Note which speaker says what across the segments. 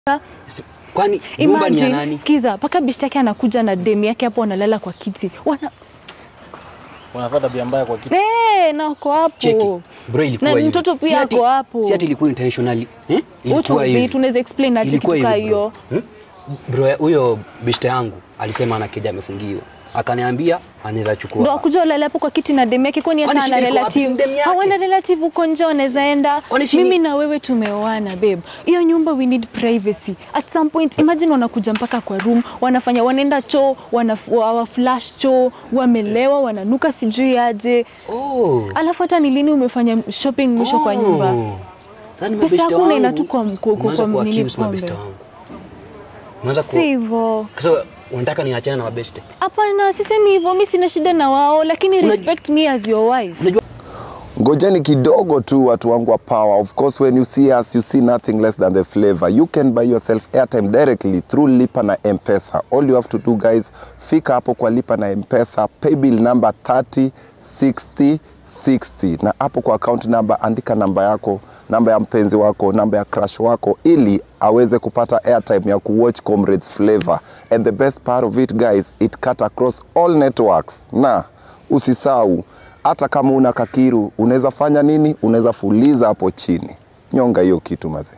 Speaker 1: Si- Kwani nyumba ni ya
Speaker 2: Imagine,
Speaker 1: nani?
Speaker 2: sikiza, mpaka bishti yake anakuja na demu yake hapo wanalala kwa kiti. Wana
Speaker 3: Wanafaa tabia mbaya kwa kitu.
Speaker 2: eh, na wako hapo.
Speaker 1: Cheki. Bro ilikuwa
Speaker 2: Na
Speaker 1: hivi.
Speaker 2: mtoto pia
Speaker 1: Si ati-
Speaker 2: ako hapo.
Speaker 1: Si ati ilikuwa intentionally. Eh?
Speaker 2: What
Speaker 1: Ilikuwa
Speaker 2: was
Speaker 1: hivi.
Speaker 2: it? Unaweza explain aje
Speaker 1: Ilikuwa
Speaker 2: kitu kaa
Speaker 1: hivi, bro.
Speaker 2: hiyo?
Speaker 1: Hmm? Bro, ya- huyo bishte yangu alisema ana keja amefungiwa. Akaniambia anaweza chukua.
Speaker 2: Ndo akuja ulale hapo kwa kiti na demu yake, kwani
Speaker 1: Kwani
Speaker 2: hata ana
Speaker 1: shida iko wapi? Si
Speaker 2: relative?
Speaker 1: demu yake?
Speaker 2: Hawana relative huko nje wanaweza enda.
Speaker 1: Kwani shida-
Speaker 2: Mimi na wewe tumeoana babe. Hiyo nyumba we need privacy. At some point imagine wanakuja mpaka kwa room, wanafanya wanaenda choo, wana wa flash choo, wamelewa, wananuka sijui aje.
Speaker 1: Oh.
Speaker 2: Alafu hata ni lini umefanya shopping mwisho kwa nyumba?
Speaker 1: Oh. Sasa ni
Speaker 2: Pesa
Speaker 1: mabeshte
Speaker 2: yako
Speaker 1: wangu.
Speaker 2: unaenda tu kwa- kwa- kwa-
Speaker 1: Umeanza
Speaker 2: kwa
Speaker 1: kuwa
Speaker 2: nini
Speaker 1: accuse mabeshte
Speaker 2: pombe?
Speaker 1: wangu. Umeanza
Speaker 2: Si
Speaker 1: ku
Speaker 2: hivyo.
Speaker 1: Sasa unataka niachane na mabeshte?
Speaker 2: Hapana, sisemi hivyo. Mimi sina shida na wao, lakini
Speaker 1: Unajua-
Speaker 2: respect me as your wife.
Speaker 4: ngojeni kidogo tu watu wangu wa power of course when you see us you see nothing less than the flavor you can buy yourself airtime directly through lipa na mpesa all you have to do guys fika hapo kwa lipa na mpesa paybill number 30 60 60 na hapo kwa account number andika namba yako namba ya mpenzi wako namba ya crush wako ili aweze kupata airtime ya kuwatch comrades flavor and the best part of it guys it cut across all networks na usisau hata kama una kakiru unaweza fanya nini unaweza fuliza hapo chini nyonga hiyo kitu mazee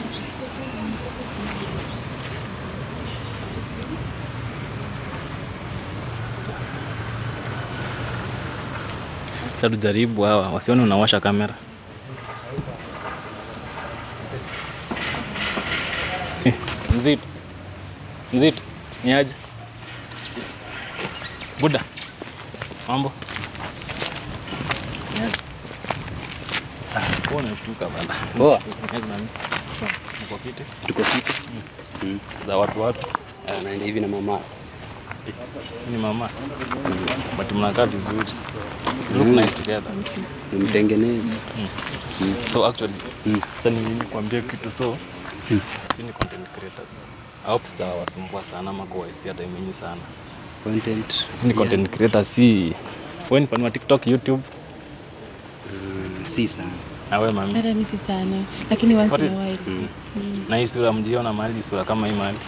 Speaker 3: Sasa tujaribu hawa wasione unawasha kamera. Eh, Mzito. Mzito. Ni aje? Buda. Mambo. Ni aje? Ah, mbona unashtuka bana?
Speaker 1: Poa.
Speaker 3: Ni aje nani? Uko fiti?
Speaker 1: Tuko fiti.
Speaker 3: Za watu watu.
Speaker 1: Ah, naenda hivi na mamasi.
Speaker 3: Ni mama. But mnakaa vizuri. You Look nice together.
Speaker 1: Nimtengeneze.
Speaker 3: So actually,
Speaker 1: Mm.
Speaker 3: sasa ni kuambia kitu so si ni content creators. I hope sitawasumbua sana ama kuwaisia time yenu sana.
Speaker 1: Content.
Speaker 3: Si ni content creators, si wewe ni fan wa TikTok, YouTube
Speaker 1: Mm, si sana.
Speaker 3: na wewe mami.
Speaker 2: Hata mimi si sana, lakini once
Speaker 3: For
Speaker 2: in a
Speaker 3: real?
Speaker 2: while.
Speaker 3: Na hii sura mjiona mahali sura kama hii mahali.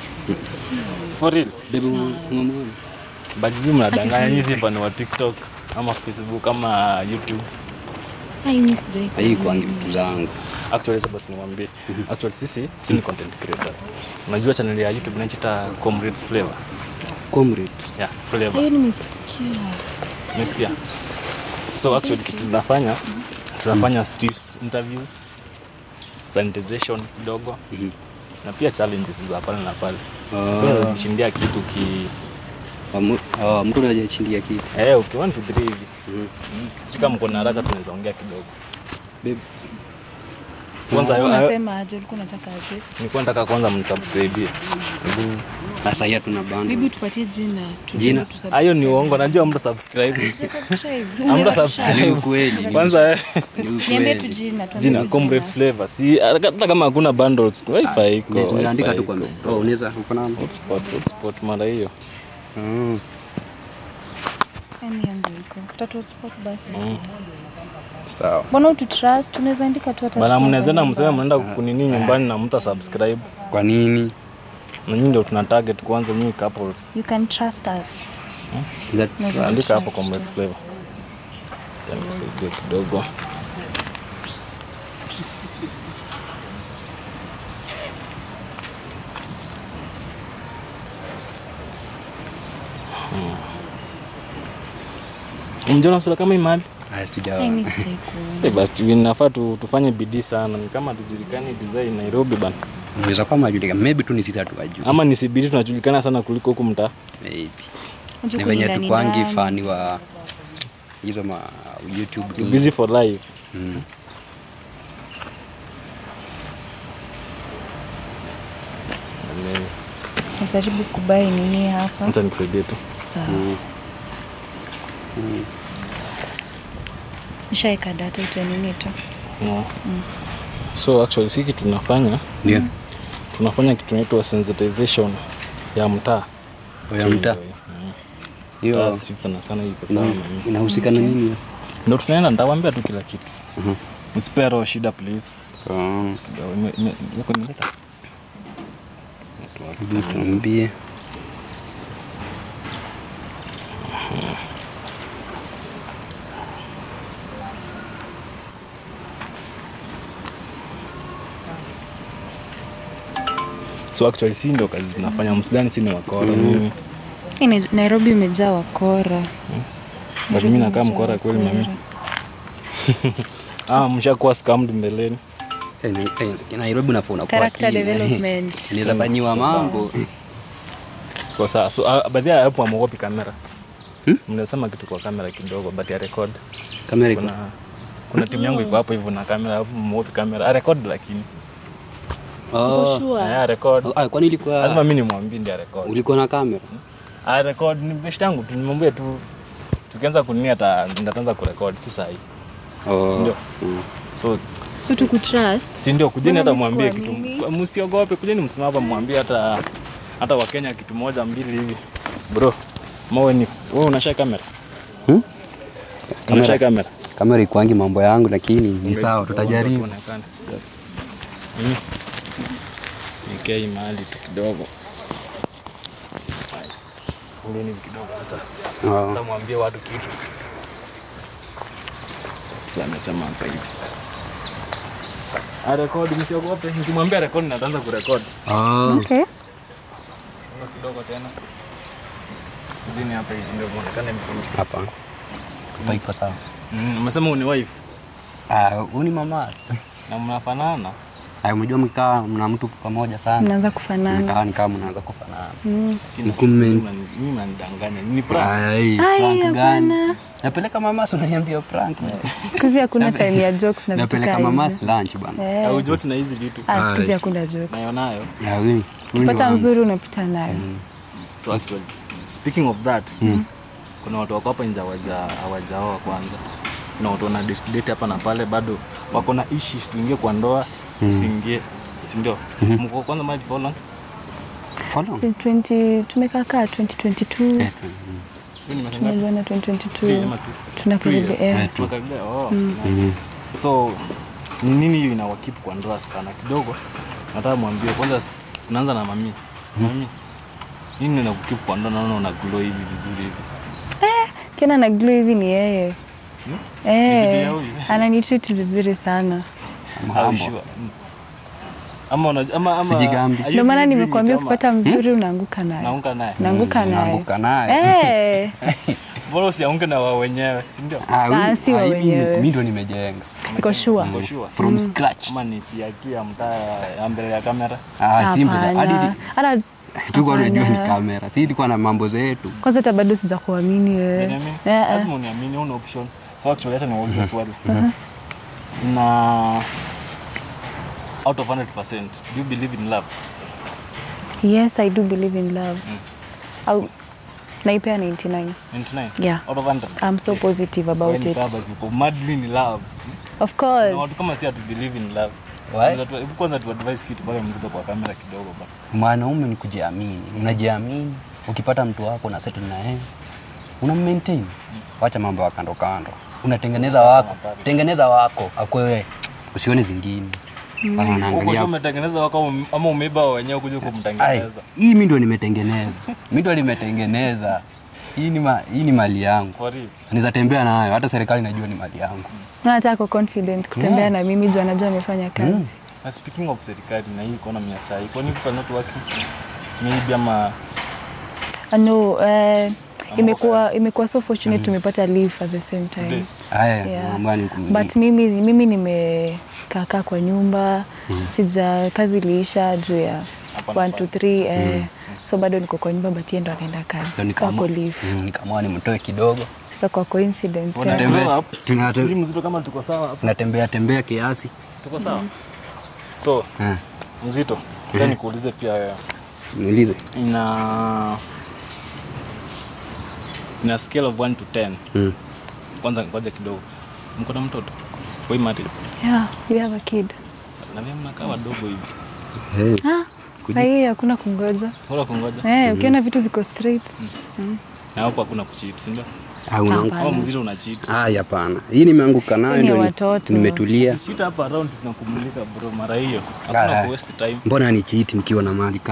Speaker 3: For real.
Speaker 1: Bebe unamwona?
Speaker 3: But hivi mnadanganya nyinyi si fan wa TikTok ama Facebook ama YouTube.
Speaker 2: Ai, mimi sijai.
Speaker 1: Hii kwangi vitu zangu.
Speaker 3: Actually sasa basi niwaambie. Actually sisi si ni content creators. Unajua channel ya YouTube inajiita Comrades Flavor.
Speaker 1: Comrades.
Speaker 3: Yeah, Flavor.
Speaker 2: Hiyo nimesikia.
Speaker 3: Umesikia? So actually kitu tunafanya tunafanya street interviews, sanitization kidogo
Speaker 1: Mhm.
Speaker 3: na pia challenges za pale na pale.
Speaker 1: Ah.
Speaker 3: Unaweza jishindia kitu ki
Speaker 1: Wamu- ah, Mtu anajachindia kitu.
Speaker 3: eh uki 1 to 3 hivi.
Speaker 1: Mhm.
Speaker 3: Sisi kama mko na haraka tunaweza ongea kidogo.
Speaker 1: Babe,
Speaker 3: Kwanza yo
Speaker 2: Unasema aje? Ulikuwa unataka aje?
Speaker 3: nilikuwa nataka kwanza mnisubscribe. Hebu
Speaker 1: sasa hii hatuna bundles.
Speaker 2: Bibi tupatie jina. tujue
Speaker 1: Jina?
Speaker 2: tu
Speaker 3: hayo ni uongo, najua mta subscribe. Amta
Speaker 1: Ni
Speaker 3: subscribe.
Speaker 1: ukweli.
Speaker 3: Kwanza eh,
Speaker 1: Ni
Speaker 2: Niambie tu
Speaker 1: ukweli.
Speaker 2: jina. tuambie
Speaker 3: jina
Speaker 2: tu
Speaker 3: Comrades Flavor. Si hata kama hakuna bundles, wifi iko.
Speaker 1: Ni- Tunaandika
Speaker 3: wifi
Speaker 1: tu kwa
Speaker 3: iko.
Speaker 1: Oh, unaweza uko na
Speaker 3: hotspot hotspot mara hiyo.
Speaker 1: Ah.
Speaker 2: Yaani yangu iko. Tatu hotspot basi.
Speaker 3: Mm.
Speaker 4: sawa
Speaker 2: Mbona ututrust? Tunaweza andika tu hata
Speaker 3: Bana
Speaker 2: tukiwa
Speaker 3: mnaweza
Speaker 2: kwa
Speaker 3: na
Speaker 2: nyumba.
Speaker 3: mseme mnaenda kunini nyumbani na mta subscribe.
Speaker 1: Kwa nini?
Speaker 3: Na nyinyi ndio tuna target kwanza nyinyi couples.
Speaker 2: You can trust us.
Speaker 1: That-
Speaker 2: Unaweza
Speaker 3: Andika hapo
Speaker 2: trust.
Speaker 3: Comrades Flavor. Yaani nisaidie kidogo. Hmm. Mjona sura kama hii mahali?
Speaker 1: Ah, sija-
Speaker 2: Ai, mimi sijai kuona.
Speaker 3: Eh, basi inafaa tu, tufanye bidii sana. Ni kama tujulikane design Nairobi bana.
Speaker 1: Unaweza kuwa majulikana. Maybe tu ni sisi hatuwajui.
Speaker 3: Ama ni CBD tunajulikana sana kuliko huku mtaa.
Speaker 1: Maybe.
Speaker 2: Unajua
Speaker 1: Ni venye
Speaker 2: ndani
Speaker 1: tukwangi
Speaker 2: ndani.
Speaker 1: fani wa hizo ma YouTube
Speaker 3: Too
Speaker 1: ni-
Speaker 3: busy for life.
Speaker 1: Mm.
Speaker 3: Amen.
Speaker 2: Najaribu kubai nini hapa.
Speaker 3: Acha nikusaidie tu.
Speaker 2: Sawa.
Speaker 1: Mm.
Speaker 2: Nishaeka data utanini tu.
Speaker 3: No. So actually si kitu tunafanya,
Speaker 1: Ndio.
Speaker 3: tunafanya kitu inaitwa sensitization ya mtaa.
Speaker 1: Ya mtaa.
Speaker 3: Mm.
Speaker 1: Hiyo
Speaker 3: Mtaa si sana sana iko sawa
Speaker 1: ina-
Speaker 3: na mimi.
Speaker 1: inahusika na nini?
Speaker 3: Ndio tunaenda nitawaambia tu kila kitu.
Speaker 1: Mhm.
Speaker 3: Msipero shida please.
Speaker 1: Ah.
Speaker 3: Kidogo ime- ime- yako imeleta. Wapi?
Speaker 1: tuambie.
Speaker 3: So actually si ndo kazi tunafanya msidhani si ni wakora mimi.
Speaker 2: Hii ni- Nairobi imejaa wakora.
Speaker 3: But mimi nakaa mkora kweli mami. Ah, mshakuwa scammed mbeleni.
Speaker 1: Eh, ni- eh, Nairobi unafaa unakuwa
Speaker 2: Character
Speaker 1: keen, eh.
Speaker 2: development.
Speaker 1: Inaweza fanyiwa mambo.
Speaker 3: Kwa saa so uh, baadhi ya hapo amuogopi kamera.
Speaker 1: Hmm?
Speaker 3: Mnasema kitu kwa kamera kidogo but ya record.
Speaker 1: Kamera iko.
Speaker 3: Kuna kuna timu yangu iko hapo hivyo na kamera hapo muogopi kamera. A record lakini.
Speaker 1: Oh.
Speaker 2: Sure.
Speaker 3: Ya record.
Speaker 1: Ah, kwani
Speaker 3: Lazima
Speaker 1: ilikuwa
Speaker 3: mimi nimwambie ndio record.
Speaker 1: ulikuwa na kamera?
Speaker 3: A record ni best yangu tu nimwambie tu tukianza kunini hata nitaanza kurekod si sahi.
Speaker 1: Oh.
Speaker 3: Si ndio?
Speaker 1: Mm.
Speaker 3: So
Speaker 2: So tukutrust.
Speaker 3: si ndio kujeni
Speaker 2: Mbona
Speaker 3: hata mwambie
Speaker 2: nisikuamini?
Speaker 3: kitu msiogope kujeni msimama hapa mwambie hata hata wakenya kitu moja mbili hivi bro mawe ni wewe unashika kamera
Speaker 1: Hmm?
Speaker 3: unashika kamera
Speaker 1: Kamera ikuangi mambo yangu lakini ni sawa tutajaribu.
Speaker 3: Tuonekane. yes mimi nikei mahali tu kidogo nice Ungeni hivi kidogo sasa
Speaker 1: Oh.
Speaker 3: Nitamwambia watu kitu. Sasa amesema hapa hivi. Arekodi, msiogope. Nikimwambia rekodi na ataanza kurekodi.
Speaker 1: Oh.
Speaker 2: Okay.
Speaker 3: Ngoja kidogo tena. Zini hapa hivi ndio muonekane vizuri.
Speaker 1: Hapa. Hapa iko sawa.
Speaker 3: Mm, umesema uni wife
Speaker 1: Ah, huyu ni mama.
Speaker 3: na mnafanana.
Speaker 1: Ah, umejua mkikaa mna mtu pamoja sana.
Speaker 2: Mnaanza kufanana.
Speaker 1: Mkaa ni kama mnaanza kufanana.
Speaker 2: Mm.
Speaker 3: Lakini
Speaker 1: Mkume-
Speaker 3: mimi mnani- Mimi mnanidanganya. Ni prank.
Speaker 1: Ai,
Speaker 2: Ai,
Speaker 1: prank gani?
Speaker 2: hapana.
Speaker 1: Napeleka mama si unaniambia prank.
Speaker 2: Siku hizi hakuna time ya jokes na vitu
Speaker 1: Napeleka
Speaker 2: kaa
Speaker 1: mama
Speaker 2: hizi.
Speaker 1: lunch bana.
Speaker 2: Eh.
Speaker 3: Au joti na hizi vitu.
Speaker 2: Ah, siku hizi
Speaker 1: Ai.
Speaker 2: hakuna jokes.
Speaker 3: Nayo nayo.
Speaker 1: Ya huyu. huyu ni
Speaker 2: Pata
Speaker 1: wangu.
Speaker 2: mzuri unapita nayo.
Speaker 3: So actually, speaking of that,
Speaker 1: Mm.
Speaker 3: kuna watu wako hapa nje hawaja hawajaoa kwanza. Kuna watu wana date date hapa na pale bado wako na issues tuingie kwa ndoa, usiingie. Si ndio? Mko kwanza married for how long?
Speaker 1: Follow.
Speaker 2: 20 tumekaa kaa 2022
Speaker 1: Eh, tu-
Speaker 3: Wewe ni miaka ngapi?
Speaker 2: tumejuana
Speaker 3: Three
Speaker 2: 2022
Speaker 3: ama two?
Speaker 2: tunakaribia
Speaker 3: Two years.
Speaker 2: eh.
Speaker 3: Tunakaribia, oh, nice. So ni nini hiyo inawakeep kwa ndoa sana kidogo? Nataka mwambie kwanza, s- unaanza na mami. Mami, nini inakukeep kwa ndoa? Naona una glow hivi vizuri hivi.
Speaker 2: tena na glow hivi ni yeye
Speaker 3: Hmm? Ni bibi
Speaker 2: eh,
Speaker 3: ya huyu?
Speaker 2: ananitreat vizuri sana
Speaker 3: Are you
Speaker 1: Mambo.
Speaker 3: sure? Mm. Ama una- ama ama
Speaker 1: Sijigambi.
Speaker 3: are you
Speaker 2: ndio maana
Speaker 3: really doing
Speaker 2: nimekuambia
Speaker 3: it ama-
Speaker 2: kupata mzuri unaanguka naye
Speaker 3: naunga naye.
Speaker 2: naanguka naye
Speaker 1: Naanguka naye.
Speaker 2: Eh,
Speaker 3: Bora usianguke na wao wenyewe, si ndio?
Speaker 1: Ah, huyu-
Speaker 2: Ah, si wa
Speaker 1: ah, hivi
Speaker 2: wenyewe.
Speaker 1: Mimi ndo nimejenga.
Speaker 2: niko sure
Speaker 3: Uko sure?
Speaker 1: From scratch.
Speaker 3: Ama ni pia tu ya mtaa ya mbele ya kamera.
Speaker 1: Ah, simple. Hadi
Speaker 2: Hapana. Hata
Speaker 1: tulikuwa tunajua ni
Speaker 2: hapana.
Speaker 1: kamera. Si tulikuwa na mambo zetu.
Speaker 2: kwanza hata bado sijakuamini wewe
Speaker 3: Uniamini?
Speaker 2: Eh, eh.
Speaker 3: Lazima uniamini, una option. So actually acha niwaulize swali. Na out of 100%, do you believe in love?
Speaker 2: yes i do believe in love au naipea 99
Speaker 3: 99?
Speaker 2: Yeah.
Speaker 3: Out of 100?
Speaker 2: i'm so positive about
Speaker 3: Wewe ni
Speaker 2: it
Speaker 3: baba ziko madly in love.
Speaker 2: of
Speaker 3: Na
Speaker 2: course
Speaker 3: watu kama si hatu believe in love.
Speaker 1: Why?
Speaker 3: Kwanza tu- hebu Kwanza tu advise kitu pale mzito kwa kamera kidogo ba.
Speaker 1: Mwanaume ni kujiamini. Unajiamini. Ukipata mtu wako na settle na yeye. Una maintain. Wacha mambo ya kando kando. Unatengeneza wako. Tengeneza wako. Akwewe. Usione zingine. Kama
Speaker 3: Huko sio
Speaker 1: unaangalia.
Speaker 3: umetengeneza wako ama umeiba wenyewe kuja
Speaker 1: Ai,
Speaker 3: kumtengeneza.
Speaker 1: hii mimi ndo nimetengeneza. Mimi ndo nimetengeneza. Hii ni ma, hii ni mali yangu.
Speaker 3: For real.
Speaker 1: Naweza tembea nayo hata serikali najua ni mali yangu.
Speaker 2: na hata ako confident kutembea na mimi juu anajua amefanya kazi
Speaker 3: Na speaking of serikali na hii economy ya saa hii, kwani people are not working? Maybe ama
Speaker 2: Ah, no eh, imekuwa imekuwa so fortunate tumepata leave at the same time
Speaker 3: Today.
Speaker 1: Haya,
Speaker 2: Yeah.
Speaker 1: mambo yani
Speaker 2: but mimi mimi nimekaakaa kwa nyumba sija kazi iliisha juu ya
Speaker 3: Hapa na
Speaker 2: 1 2 3 eh, so bado niko kwa nyumba but yeye ndo anaenda kazi so ako leave
Speaker 1: nikamua nimtoe kidogo.
Speaker 2: sika kwa coincidence
Speaker 3: Wana
Speaker 2: yeah.
Speaker 1: Tembea.
Speaker 3: grow up.
Speaker 1: Tuna-
Speaker 3: Siri mzito kama tuko sawa hapa.
Speaker 1: Natembea tembea kiasi.
Speaker 3: Tuko sawa. So,
Speaker 1: Eh,
Speaker 3: mzito, acha nikuulize pia wewe.
Speaker 1: niulize.
Speaker 3: Ina ina scale of 1 to 10.
Speaker 1: Mm.
Speaker 3: Kwanza ngoja kidogo. Mko na mtoto? Wewe married?
Speaker 2: yeah, we have a kid
Speaker 3: Na mimi mnakaa wadogo hivi.
Speaker 1: Hey.
Speaker 2: ah, sahii hakuna kungoja
Speaker 3: Bora kungoja.
Speaker 2: eh, ukiona vitu ziko straight
Speaker 3: Na hapo hakuna kucheat, si ndio?
Speaker 1: Ah, una
Speaker 2: Hapana.
Speaker 3: Kama mzito una cheat.
Speaker 1: Ah, hapana. Hii nimeanguka nayo
Speaker 2: Hii ni
Speaker 1: ndio ni-
Speaker 2: watoto.
Speaker 1: nimetulia.
Speaker 3: Cheat hapa around tunakumulika bro mara hiyo. Hakuna
Speaker 1: Ah.
Speaker 3: ku waste time.
Speaker 1: Mbona ni cheat nikiwa na mali kaa hii?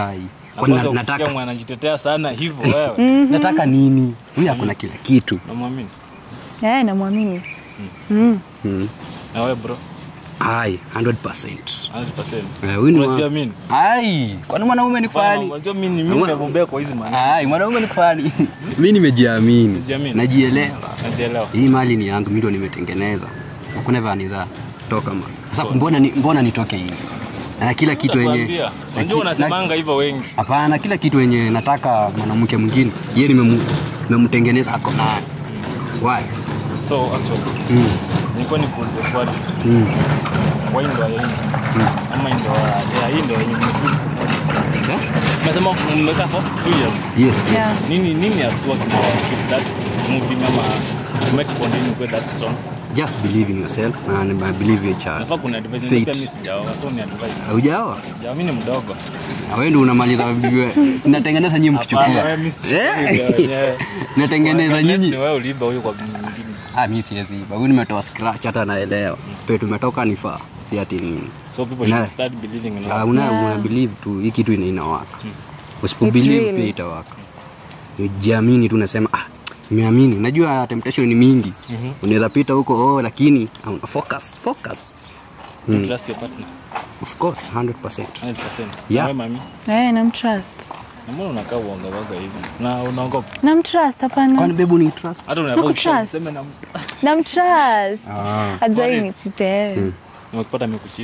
Speaker 1: Kwani na-
Speaker 3: Nataka
Speaker 1: nataka
Speaker 3: mwanajitetea sana hivyo wewe.
Speaker 1: nataka nini? Huyu hakuna kila kitu.
Speaker 3: Unamwamini?
Speaker 2: Eh, namwamini. Mm.
Speaker 1: Mm.
Speaker 3: Na wewe bro,
Speaker 1: Ai, 100%.
Speaker 3: 100%.
Speaker 1: Eh, huyu ni mwa-
Speaker 3: Unajiamini?
Speaker 1: Ai, kwani mwanaume ni
Speaker 3: Bwana,
Speaker 1: fani?
Speaker 3: Unajua mimi mimi nimebombea kwa hizi maana.
Speaker 1: Ai, mwanaume ni fani. Mimi nimejiamini.
Speaker 3: Umejiamini?
Speaker 1: Najielewa.
Speaker 3: Nazielewa.
Speaker 1: Hii mali ni yangu, mimi ndo nimetengeneza. Hakuna vani za toka ma. Sasa mbona ni, mbona nitoke hivi? Na kila kitu yenye
Speaker 3: Nitakwambia.
Speaker 1: na
Speaker 3: Unajua
Speaker 1: ki-
Speaker 3: unasemanga hivyo wengi.
Speaker 1: Hapana, kila kitu yenye nataka mwanamke mwingine yeye nimemu- nimemtengeneza ako nayo. Why?
Speaker 3: So actually,
Speaker 1: Mm.
Speaker 3: nilikuwa nikuulize swali.
Speaker 1: Mm.
Speaker 3: Why ndo ya hii? Ama ndo ya hii ndo yenye mmekuja.
Speaker 1: Eh?
Speaker 3: Umesema mmekaa for two years.
Speaker 1: Yes, yes.
Speaker 2: Yeah.
Speaker 3: Nini nini asua kama keep that movie ama to make continue with that song?
Speaker 1: Just believe in yourself and I believe your child.
Speaker 3: Nafaa kuna advice
Speaker 1: Fate.
Speaker 3: nipea mimi sijaoa. So ni advice.
Speaker 1: Haujaoa?
Speaker 3: Ya mimi ni mdogo.
Speaker 1: Na wewe ndio unamaliza bibi. Sinatengeneza nyinyi mkichukua.
Speaker 3: Hapana, wewe mimi si-
Speaker 1: Eh?
Speaker 3: Yeah.
Speaker 1: Natengeneza
Speaker 3: Unless
Speaker 1: nyinyi.
Speaker 3: Ni wewe uliiba huyo kwa mwingine.
Speaker 1: Ah, mimi siwezi iba. Huyu nimetoa scratch hata naelewa. Pe tumetoka ni faa. Si ati nini.
Speaker 3: So people
Speaker 1: Na-
Speaker 3: should start believing in
Speaker 1: Ah,
Speaker 3: love.
Speaker 1: una,
Speaker 2: Yeah.
Speaker 1: una believe tu hii kitu ina inawaka. Usipo
Speaker 2: It's
Speaker 1: believe
Speaker 2: real.
Speaker 1: pia itawaka. Jiamini tu nasema ah, nimeamini. Najua temptation ni mingi. Unaweza pita huko oh, lakini ah, una focus, focus.
Speaker 3: You trust your partner.
Speaker 1: Of course 100%.
Speaker 3: 100%.
Speaker 1: Yeah.
Speaker 3: Na wewe mami,
Speaker 2: Eh, namtrust.
Speaker 3: na mbona unakaa uoga uoga hivi? Na unaogopa.
Speaker 2: Namtrust, hapana.
Speaker 1: Kwani babe ni trust?
Speaker 3: Hata unafaa
Speaker 2: Nakutrust.
Speaker 3: useme na
Speaker 2: Namtrust.
Speaker 1: Ah.
Speaker 2: Hajai
Speaker 3: Kwani-
Speaker 2: nichite.
Speaker 3: nimekupata amekucheat.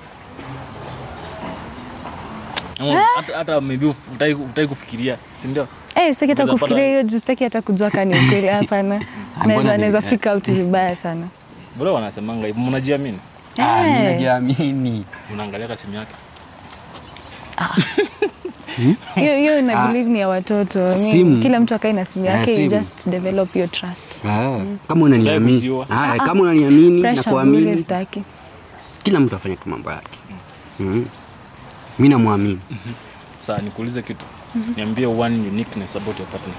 Speaker 3: Ama hata hata maybe uf- utaki utaki kufikiria, si ndio?
Speaker 2: Eh, sitaki hata
Speaker 3: Unaweza
Speaker 2: kufikiria
Speaker 3: pata-
Speaker 2: hiyo juu sitaki hata kujua kani ukweli hapana. Naweza
Speaker 1: ni-
Speaker 2: naweza
Speaker 1: eh.
Speaker 2: fika out vibaya sana.
Speaker 3: Bro wanasemanga hivi, mnajiamini?
Speaker 1: Ah, mimi
Speaker 2: Eh.
Speaker 1: najiamini.
Speaker 3: Unaangalia kwa simu yake.
Speaker 2: Hiyo hiyo na believe ni ya watoto. Mi-
Speaker 1: Simu.
Speaker 2: Kila mtu akae na simu
Speaker 1: Eh,
Speaker 2: yake, you
Speaker 1: simu.
Speaker 2: just develop your trust.
Speaker 1: Ah, kama unaniamini.
Speaker 3: kujiua.
Speaker 1: Ah, kama unaniamini na
Speaker 2: Pressure bure
Speaker 1: kuamini,
Speaker 2: sitaki.
Speaker 1: kila mtu afanye tu mambo yake. Mm. Mimi namwamini.
Speaker 3: Sasa nikuulize kitu. Niambie one uniqueness about your partner.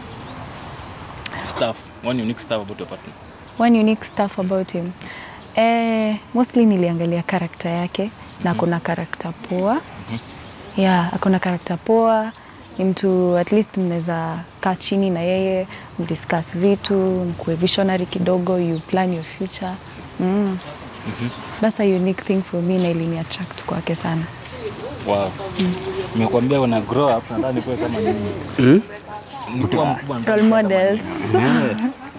Speaker 3: Stuff, one unique stuff about your partner.
Speaker 2: One unique stuff about him. Eh, mostly niliangalia karakta yake na akona karakta poa. Yeah, akona karakta poa. Ni mtu at least mnaweza kaa chini na yeye mdiscuss vitu, mkuwe visionary kidogo, you plan your future. Mm. That's a unique thing for me na ilini attract kwake sana.
Speaker 3: Wow. Nimekuambia una grow up, nataka nikuwe kama nyinyi.
Speaker 1: Mm?
Speaker 3: Nikuwa mkubwa nataka
Speaker 2: Role
Speaker 3: kuwa kama
Speaker 2: models.
Speaker 1: Eh,
Speaker 3: Wewe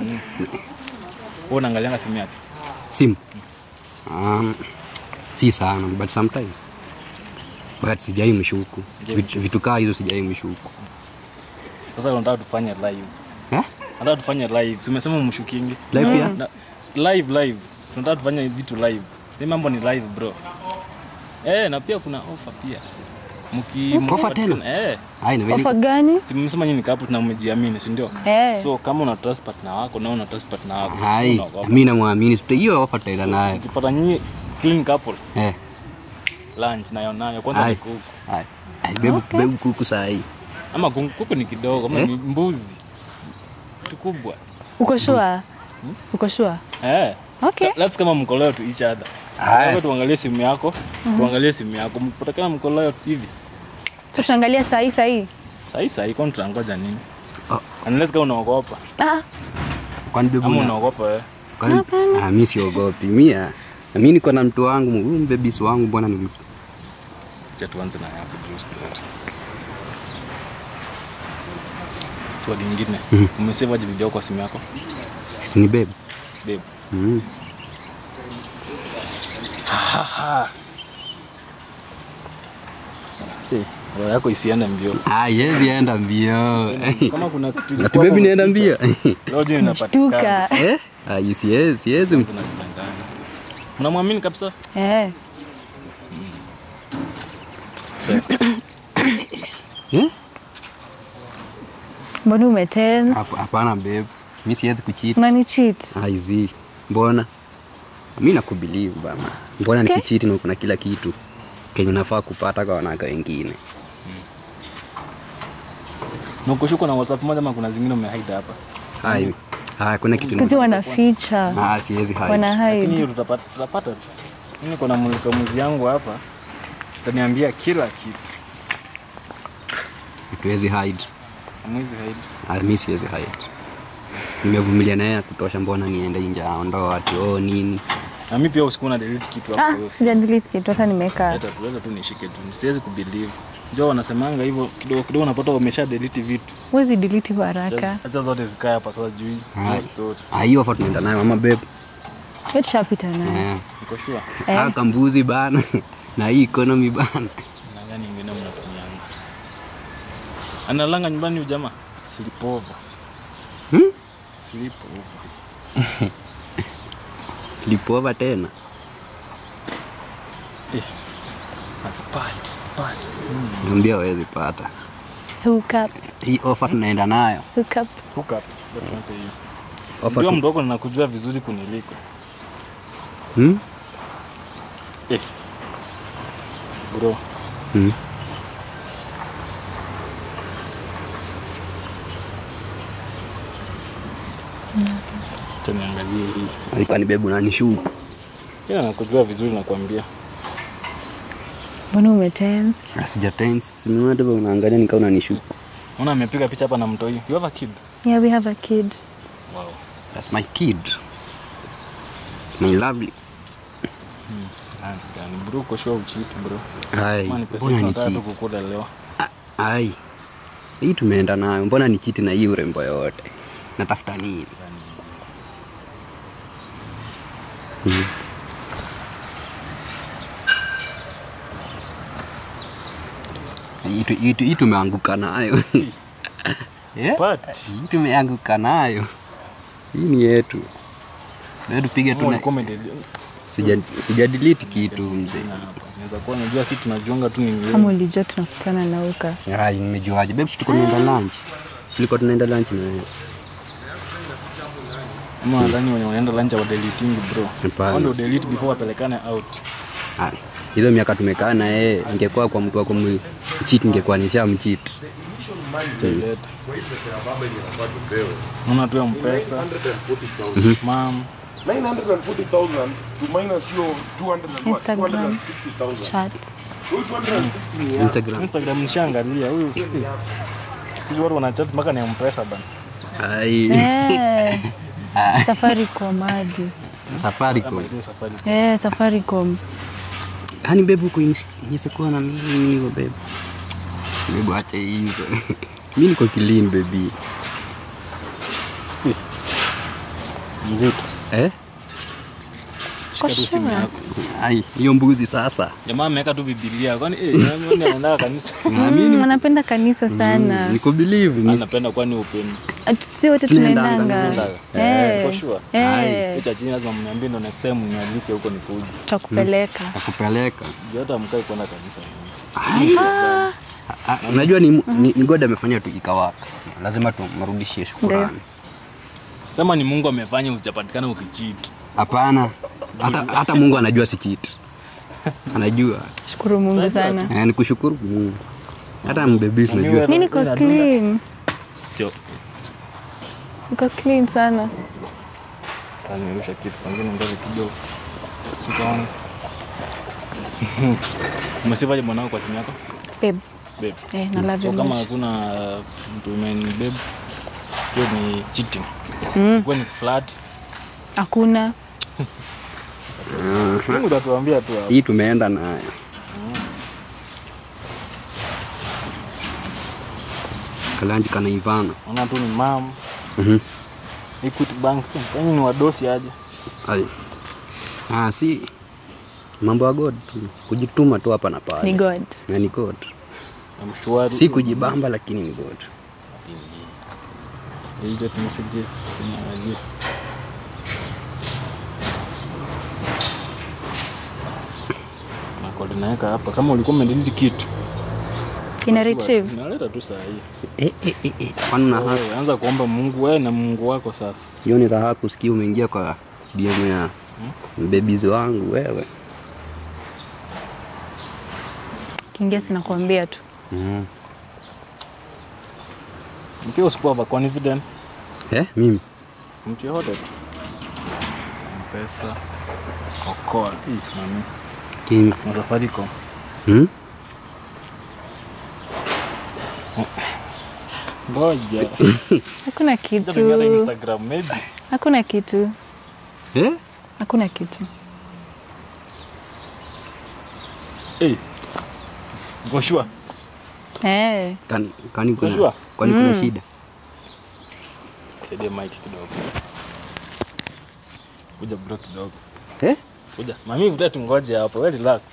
Speaker 3: unaangalianga simu yake.
Speaker 1: Simu. Um, si sana but sometimes. But sijai mshuku. Vitu, vitu kaa hizo sijai mshuku.
Speaker 3: Sasa unataka tufanye live.
Speaker 1: Eh?
Speaker 3: Nataka tufanye live. Si umesema umshukingi?
Speaker 1: Live ya?
Speaker 3: Na, live live. Tunataka tufanye vitu live. Hii mambo ni live bro. Eh, na pia kuna offer pia. Mki
Speaker 1: Offer tena?
Speaker 3: Eh.
Speaker 1: Ai, ni very
Speaker 2: Ofa gani?
Speaker 3: Si mmesema nyinyi ni couple na umejiamini, si ndio?
Speaker 2: Eh.
Speaker 3: So kama una trust partner wako na una trust partner wako.
Speaker 1: Hai,
Speaker 3: unaogopa.
Speaker 1: mimi namwamini. Tuta- Hiyo offer tutaenda nayo.
Speaker 3: Ukipata nyinyi clean couple,
Speaker 1: Eh.
Speaker 3: lunch nayo nayo kwanza
Speaker 1: Ai.
Speaker 3: ni kuku.
Speaker 1: Ai, ai, bebu, bebu kuku saa hii.
Speaker 3: Ama kuku kuku ni kidogo, ama
Speaker 1: Eh?
Speaker 3: ni mbuzi. Kitu kubwa.
Speaker 2: Uko sure? Uko sure?
Speaker 3: Eh.
Speaker 2: Okay.
Speaker 3: Let's kama mko loyal to each other.
Speaker 1: Ah,
Speaker 3: Wewe
Speaker 1: yes.
Speaker 3: tuangalie simu yako, tuangalie simu yako. Mkipatikana mko loyal hivi.
Speaker 2: So tuangalia saa hii saa hii.
Speaker 3: Sasa hii sasa iko tutangoja nini?
Speaker 1: Oh.
Speaker 3: Unless kama unaogopa.
Speaker 2: Ah,
Speaker 1: Kwani bebu
Speaker 3: Ama
Speaker 1: na-
Speaker 3: unaogopa wewe.
Speaker 1: kwani ah, mimi siogopi. Mimi ah, na mimi niko na mtu wangu, huyu mbebisi wangu bwana ni mtu.
Speaker 3: Acha tuanze na yako Drew story. Swali lingine. Umesave aje video kwa simu yako?
Speaker 1: Si ni bebu.
Speaker 3: Babe.
Speaker 1: Mm.
Speaker 3: Eh, roho yako isiende mbio.
Speaker 1: Ah, yezi enda mbio.
Speaker 3: Kama kuna kitu
Speaker 1: Ati bebi nienda mbio.
Speaker 3: Leo je inapatikana.
Speaker 2: shtuka.
Speaker 1: Eh? Ah, yes, yes, yes.
Speaker 3: Tunajidanganya. Unamwamini kabisa?
Speaker 2: Eh.
Speaker 3: Sex.
Speaker 1: Eh?
Speaker 2: Mbona umetense?
Speaker 1: Hap- Hapana babe. Mimi siwezi kucheat.
Speaker 2: Unani cheat?
Speaker 1: Ah, easy. Mbona? Mimi nakubelieve bana. Mbona
Speaker 2: Okay.
Speaker 1: nikucheat na kuna kila kitu kenye nafaa kupata kwa wanawake wengine.
Speaker 3: Na ukoshuko na WhatsApp moja ama kuna zingine umehide hapa.
Speaker 1: Hai. Ah, kuna kitu.
Speaker 2: Siku hizi wanaficha.
Speaker 1: Ah, siwezi hide.
Speaker 2: Wana
Speaker 3: Lakini
Speaker 2: hide.
Speaker 3: hiyo tutapata tutapata tu. Mimi niko na mulika muzi yangu hapa. Utaniambia kila kitu.
Speaker 1: hatuwezi hide.
Speaker 3: Hamwezi hide.
Speaker 1: Ah, mi siwezi hide. Nimevumilia naye ya kutosha, mbona niende nje aondoa ati oh nini?
Speaker 3: Na mimi pia usiku na delete kitu hapo.
Speaker 2: Ah,
Speaker 3: hiyo
Speaker 2: sija delete kitu hata nimeweka.
Speaker 3: Leta tu, leta tu nishike tu. Siwezi kubelieve. Njoo wanasemanga hivyo kidogo kidogo unapata umesha delete vitu.
Speaker 2: Huwezi delete kwa haraka.
Speaker 3: Just- Acha zote zikae hapa sasa juu.
Speaker 1: Hai.
Speaker 3: Just zote.
Speaker 1: Ah, hiyo ofa tunaenda nayo mama babe.
Speaker 2: Hiyo tushapita nayo.
Speaker 1: Eh.
Speaker 3: Niko sure.
Speaker 2: Eh.
Speaker 1: Ah, kambuzi bana na hii economy bana.
Speaker 3: Na gani ingine mnatumianga? Analanga nyumbani huyu jamaa. Sleepover.
Speaker 1: Hmm?
Speaker 3: Sleepover.
Speaker 1: Sleepover tena.
Speaker 3: Aspat, aspat.
Speaker 1: Niambia hawezi pata.
Speaker 2: Hook up,
Speaker 1: Hii ofa tunaenda nayo.
Speaker 2: hook up.
Speaker 3: Hook up. Definitely hiyo.
Speaker 1: Ofa
Speaker 3: Ndio
Speaker 1: tu...
Speaker 3: mdogo ninakujua vizuri kuniliko.
Speaker 1: hmm?
Speaker 3: Eh. Bro,
Speaker 1: Hmm.
Speaker 3: acha niangalie hii.
Speaker 1: Alikuwa ni bebu nani shuku.
Speaker 3: Ila nakujua vizuri nakwambia.
Speaker 2: Mbona umetense?
Speaker 1: Asija tense. Mimi ndio unaangalia nikaa unanishuku.
Speaker 3: Unaona amepiga picha hapa na mtoi. You have a kid?
Speaker 2: Yeah, we have a kid.
Speaker 3: Wow.
Speaker 1: That's my kid. My lovely.
Speaker 3: Ah, yani bro uko sure ucheat bro.
Speaker 1: Hai,
Speaker 3: Kama ni pesa
Speaker 1: mbona ni
Speaker 3: tunataka tu
Speaker 1: cheat?
Speaker 3: kukula leo.
Speaker 1: Ai. Hii tumeenda nayo. Mbona ni chiti na hii urembo yote? Natafuta nini? Hmm. Hii tu- hii tu- Hii tumeanguka nayo. Yeah.
Speaker 3: But
Speaker 1: Hii tumeanguka nayo. Hii ni yetu. Leo tupige tu
Speaker 3: kama
Speaker 1: na
Speaker 3: ulikuwa umedelete
Speaker 1: sija sija delete kitu mzee.
Speaker 3: hapa. Inaweza kuwa unajua sisi tunajiunga tu ni
Speaker 2: Kama
Speaker 3: wewe.
Speaker 2: ulijua tunakutana na uka.
Speaker 1: Ai, nimejuaje? Babe, si tuko tunaenda lunch. Tulikuwa tunaenda lunch na wewe.
Speaker 3: Ama nadhani wenye wanaenda lunch wa deleting bro.
Speaker 1: Hapana.
Speaker 3: Wao ndio delete before wapelekane out.
Speaker 1: Ah, hizo miaka tumekaa na yeye, ingekuwa kwa mtu wako mchiti, ingekuwa nishamchiti.
Speaker 3: Leta. Unaona tu ya mpesa. Mam,
Speaker 5: 940,000 to minus your 200 and what?
Speaker 2: Instagram.
Speaker 5: 260,000.
Speaker 2: Chats.
Speaker 5: Those 260
Speaker 1: Instagram.
Speaker 3: Instagram nishaangalia huyu. Hizo watu wanachat mpaka ni ya mpesa bana.
Speaker 1: Ai,
Speaker 2: Eh. Safaricom hadi.
Speaker 1: Safaricom.
Speaker 3: Hiyo safari.
Speaker 2: Eh, Safaricom.
Speaker 1: Yaani babe uko inisekuwa na mimi hivyo babe. Babe acha hizo. Mimi niko clean baby.
Speaker 3: Mzito.
Speaker 1: Eh?
Speaker 3: Shika tu simu
Speaker 2: sure.
Speaker 3: yako.
Speaker 1: Ai, hiyo mbuzi sasa.
Speaker 3: Jamaa ameweka tu Biblia. Kwani eh, nani anaenda kanisa?
Speaker 2: Mm, anapenda kanisa sana.
Speaker 1: Niko believe ni
Speaker 3: Anapenda kwani upendo.
Speaker 2: Atu- Si wote
Speaker 1: Tunaendanga,
Speaker 2: tunaendanga.
Speaker 3: tunaendanga.
Speaker 2: Eh.
Speaker 3: For sure.
Speaker 2: Eh.
Speaker 3: Hicho chini lazima mniambie ndo next time mnialike huko nikuje.
Speaker 2: Tutakupeleka.
Speaker 1: takupeleka.
Speaker 3: Juu hata mkai kwenda kanisa.
Speaker 1: Ah, ah, Unajua ni, ni, ni God amefanya tu ikawaka. Lazima tumrudishie shukrani.
Speaker 3: Sema ni Mungu amefanya usijapatikana ukicheat.
Speaker 1: Hapana. Hata, hata Mungu anajua si cheat. Anajua.
Speaker 2: Shukuru Mungu sana.
Speaker 1: Eh, ni kushukuru Mungu. Hata mbebisi najua.
Speaker 2: Mi niko clean.
Speaker 3: Sio.
Speaker 2: Niko clean sana.
Speaker 3: Tanirusha kitu sangine mbele kidogo. Tukaona. Umesivaje mwanao kwa simu yako?
Speaker 2: Babe.
Speaker 3: Babe.
Speaker 2: Eh, na love
Speaker 3: So
Speaker 2: you
Speaker 3: kama
Speaker 2: much.
Speaker 3: hakuna uh, mtu umeni babe, hiyo ni cheating.
Speaker 2: Mm.
Speaker 3: Kwa ni flat.
Speaker 2: Hakuna.
Speaker 3: Mungu atatuambia tu hapo.
Speaker 1: Hii tumeenda nayo. Kalanji kanaivana.
Speaker 3: Ona tu ni mam,
Speaker 1: Mhm.
Speaker 3: Equity Bank. Yaani ni wadosi aje.
Speaker 1: Ai. Ah, si mambo ya God tu. Kujituma tu hapa na
Speaker 2: Ni
Speaker 1: pale.
Speaker 2: God.
Speaker 1: Na ni God.
Speaker 3: Na mshwari.
Speaker 1: Si kujibamba lakini ni God.
Speaker 3: Ile tu messages tunaangalia. Na kwa tunaweka hapa kama ulikuwa umedelete kitu.
Speaker 2: Ina retrieve.
Speaker 3: Naleta tu saa hii.
Speaker 1: Eh, eh, eh, eh. Kwani una haki?
Speaker 3: Wewe anza kuomba Mungu wewe na Mungu wako sasa.
Speaker 1: Hiyo ni raha kusikia umeingia kwa DM ya babies wangu wewe.
Speaker 2: Kiingia sinakuambia tu.
Speaker 1: Mm.
Speaker 3: Mkiwa usikuwa over confident.
Speaker 1: Eh, mimi.
Speaker 3: Mtu yote tu. Mpesa. Okoa. Ih, mami.
Speaker 1: Kimi.
Speaker 3: Na Safaricom.
Speaker 1: Hmm?
Speaker 3: Ngoja.
Speaker 2: Hakuna
Speaker 3: Hata tuingia hata
Speaker 2: kitu.
Speaker 3: Instagram maybe.
Speaker 2: Hakuna kitu.
Speaker 1: Eh?
Speaker 2: Hakuna kitu.
Speaker 3: Eh. Uko sure?
Speaker 2: Eh.
Speaker 1: Kani, kani kuna,
Speaker 3: Unajua?
Speaker 1: kwani kuna shida?
Speaker 3: Saidie mic kidogo. Kuja bro kidogo.
Speaker 1: Eh?
Speaker 3: Kuja. Mami vuta tungoje hapo. Wewe relax.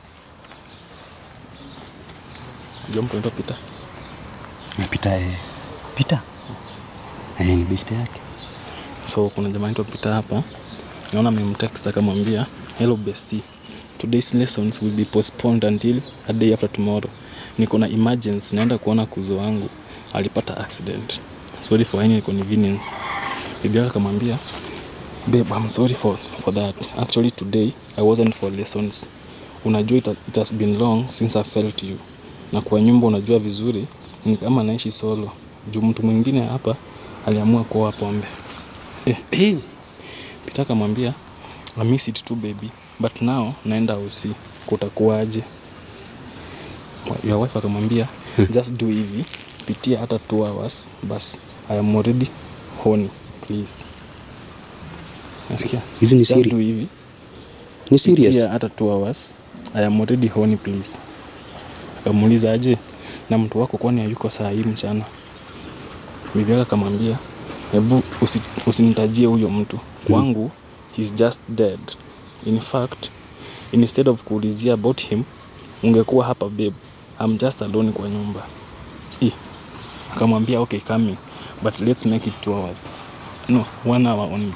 Speaker 3: Ndio mtu ndo pita.
Speaker 1: Pita eh. Pita. Eh, ni beshte yake.
Speaker 3: So kuna jamaa anaitwa Peter hapa. Naona amemtext akamwambia, "Hello bestie. Today's lessons will be postponed until a day after tomorrow. Niko na emergency, naenda kuona kuzo wangu alipata accident. Sorry for any inconvenience." Bibi yake akamwambia, "Babe, I'm sorry for for that. Actually today I wasn't for lessons. Unajua it, it has been long since I felt you. Na kwa nyumba unajua vizuri ni kama naishi solo. Juu mtu mwingine hapa aliamua kuoa pombe."
Speaker 1: Eh,
Speaker 3: Peter akamwambia I miss it too baby but now naenda usi kutakuwaje? Your wife akamwambia just do hivi, pitia hata 2 hours bas, I am already horny please. Nasikia?
Speaker 1: hizi ni
Speaker 3: Just
Speaker 1: siri.
Speaker 3: do hivi,
Speaker 1: Ni serious.
Speaker 3: pitia hata 2 hours, I am already horny please. Akamuuliza aje na mtu wako kwani hayuko saa hii mchana? Bibi yake akamwambia hebu usi, usinitajie huyo mtu kwangu, he's just dead. In fact, instead of kuulizia about him, ungekuwa hapa babe, I'm just alone kwa nyumba. I, akamwambia okay coming, but let's make it two hours. No, one hour only.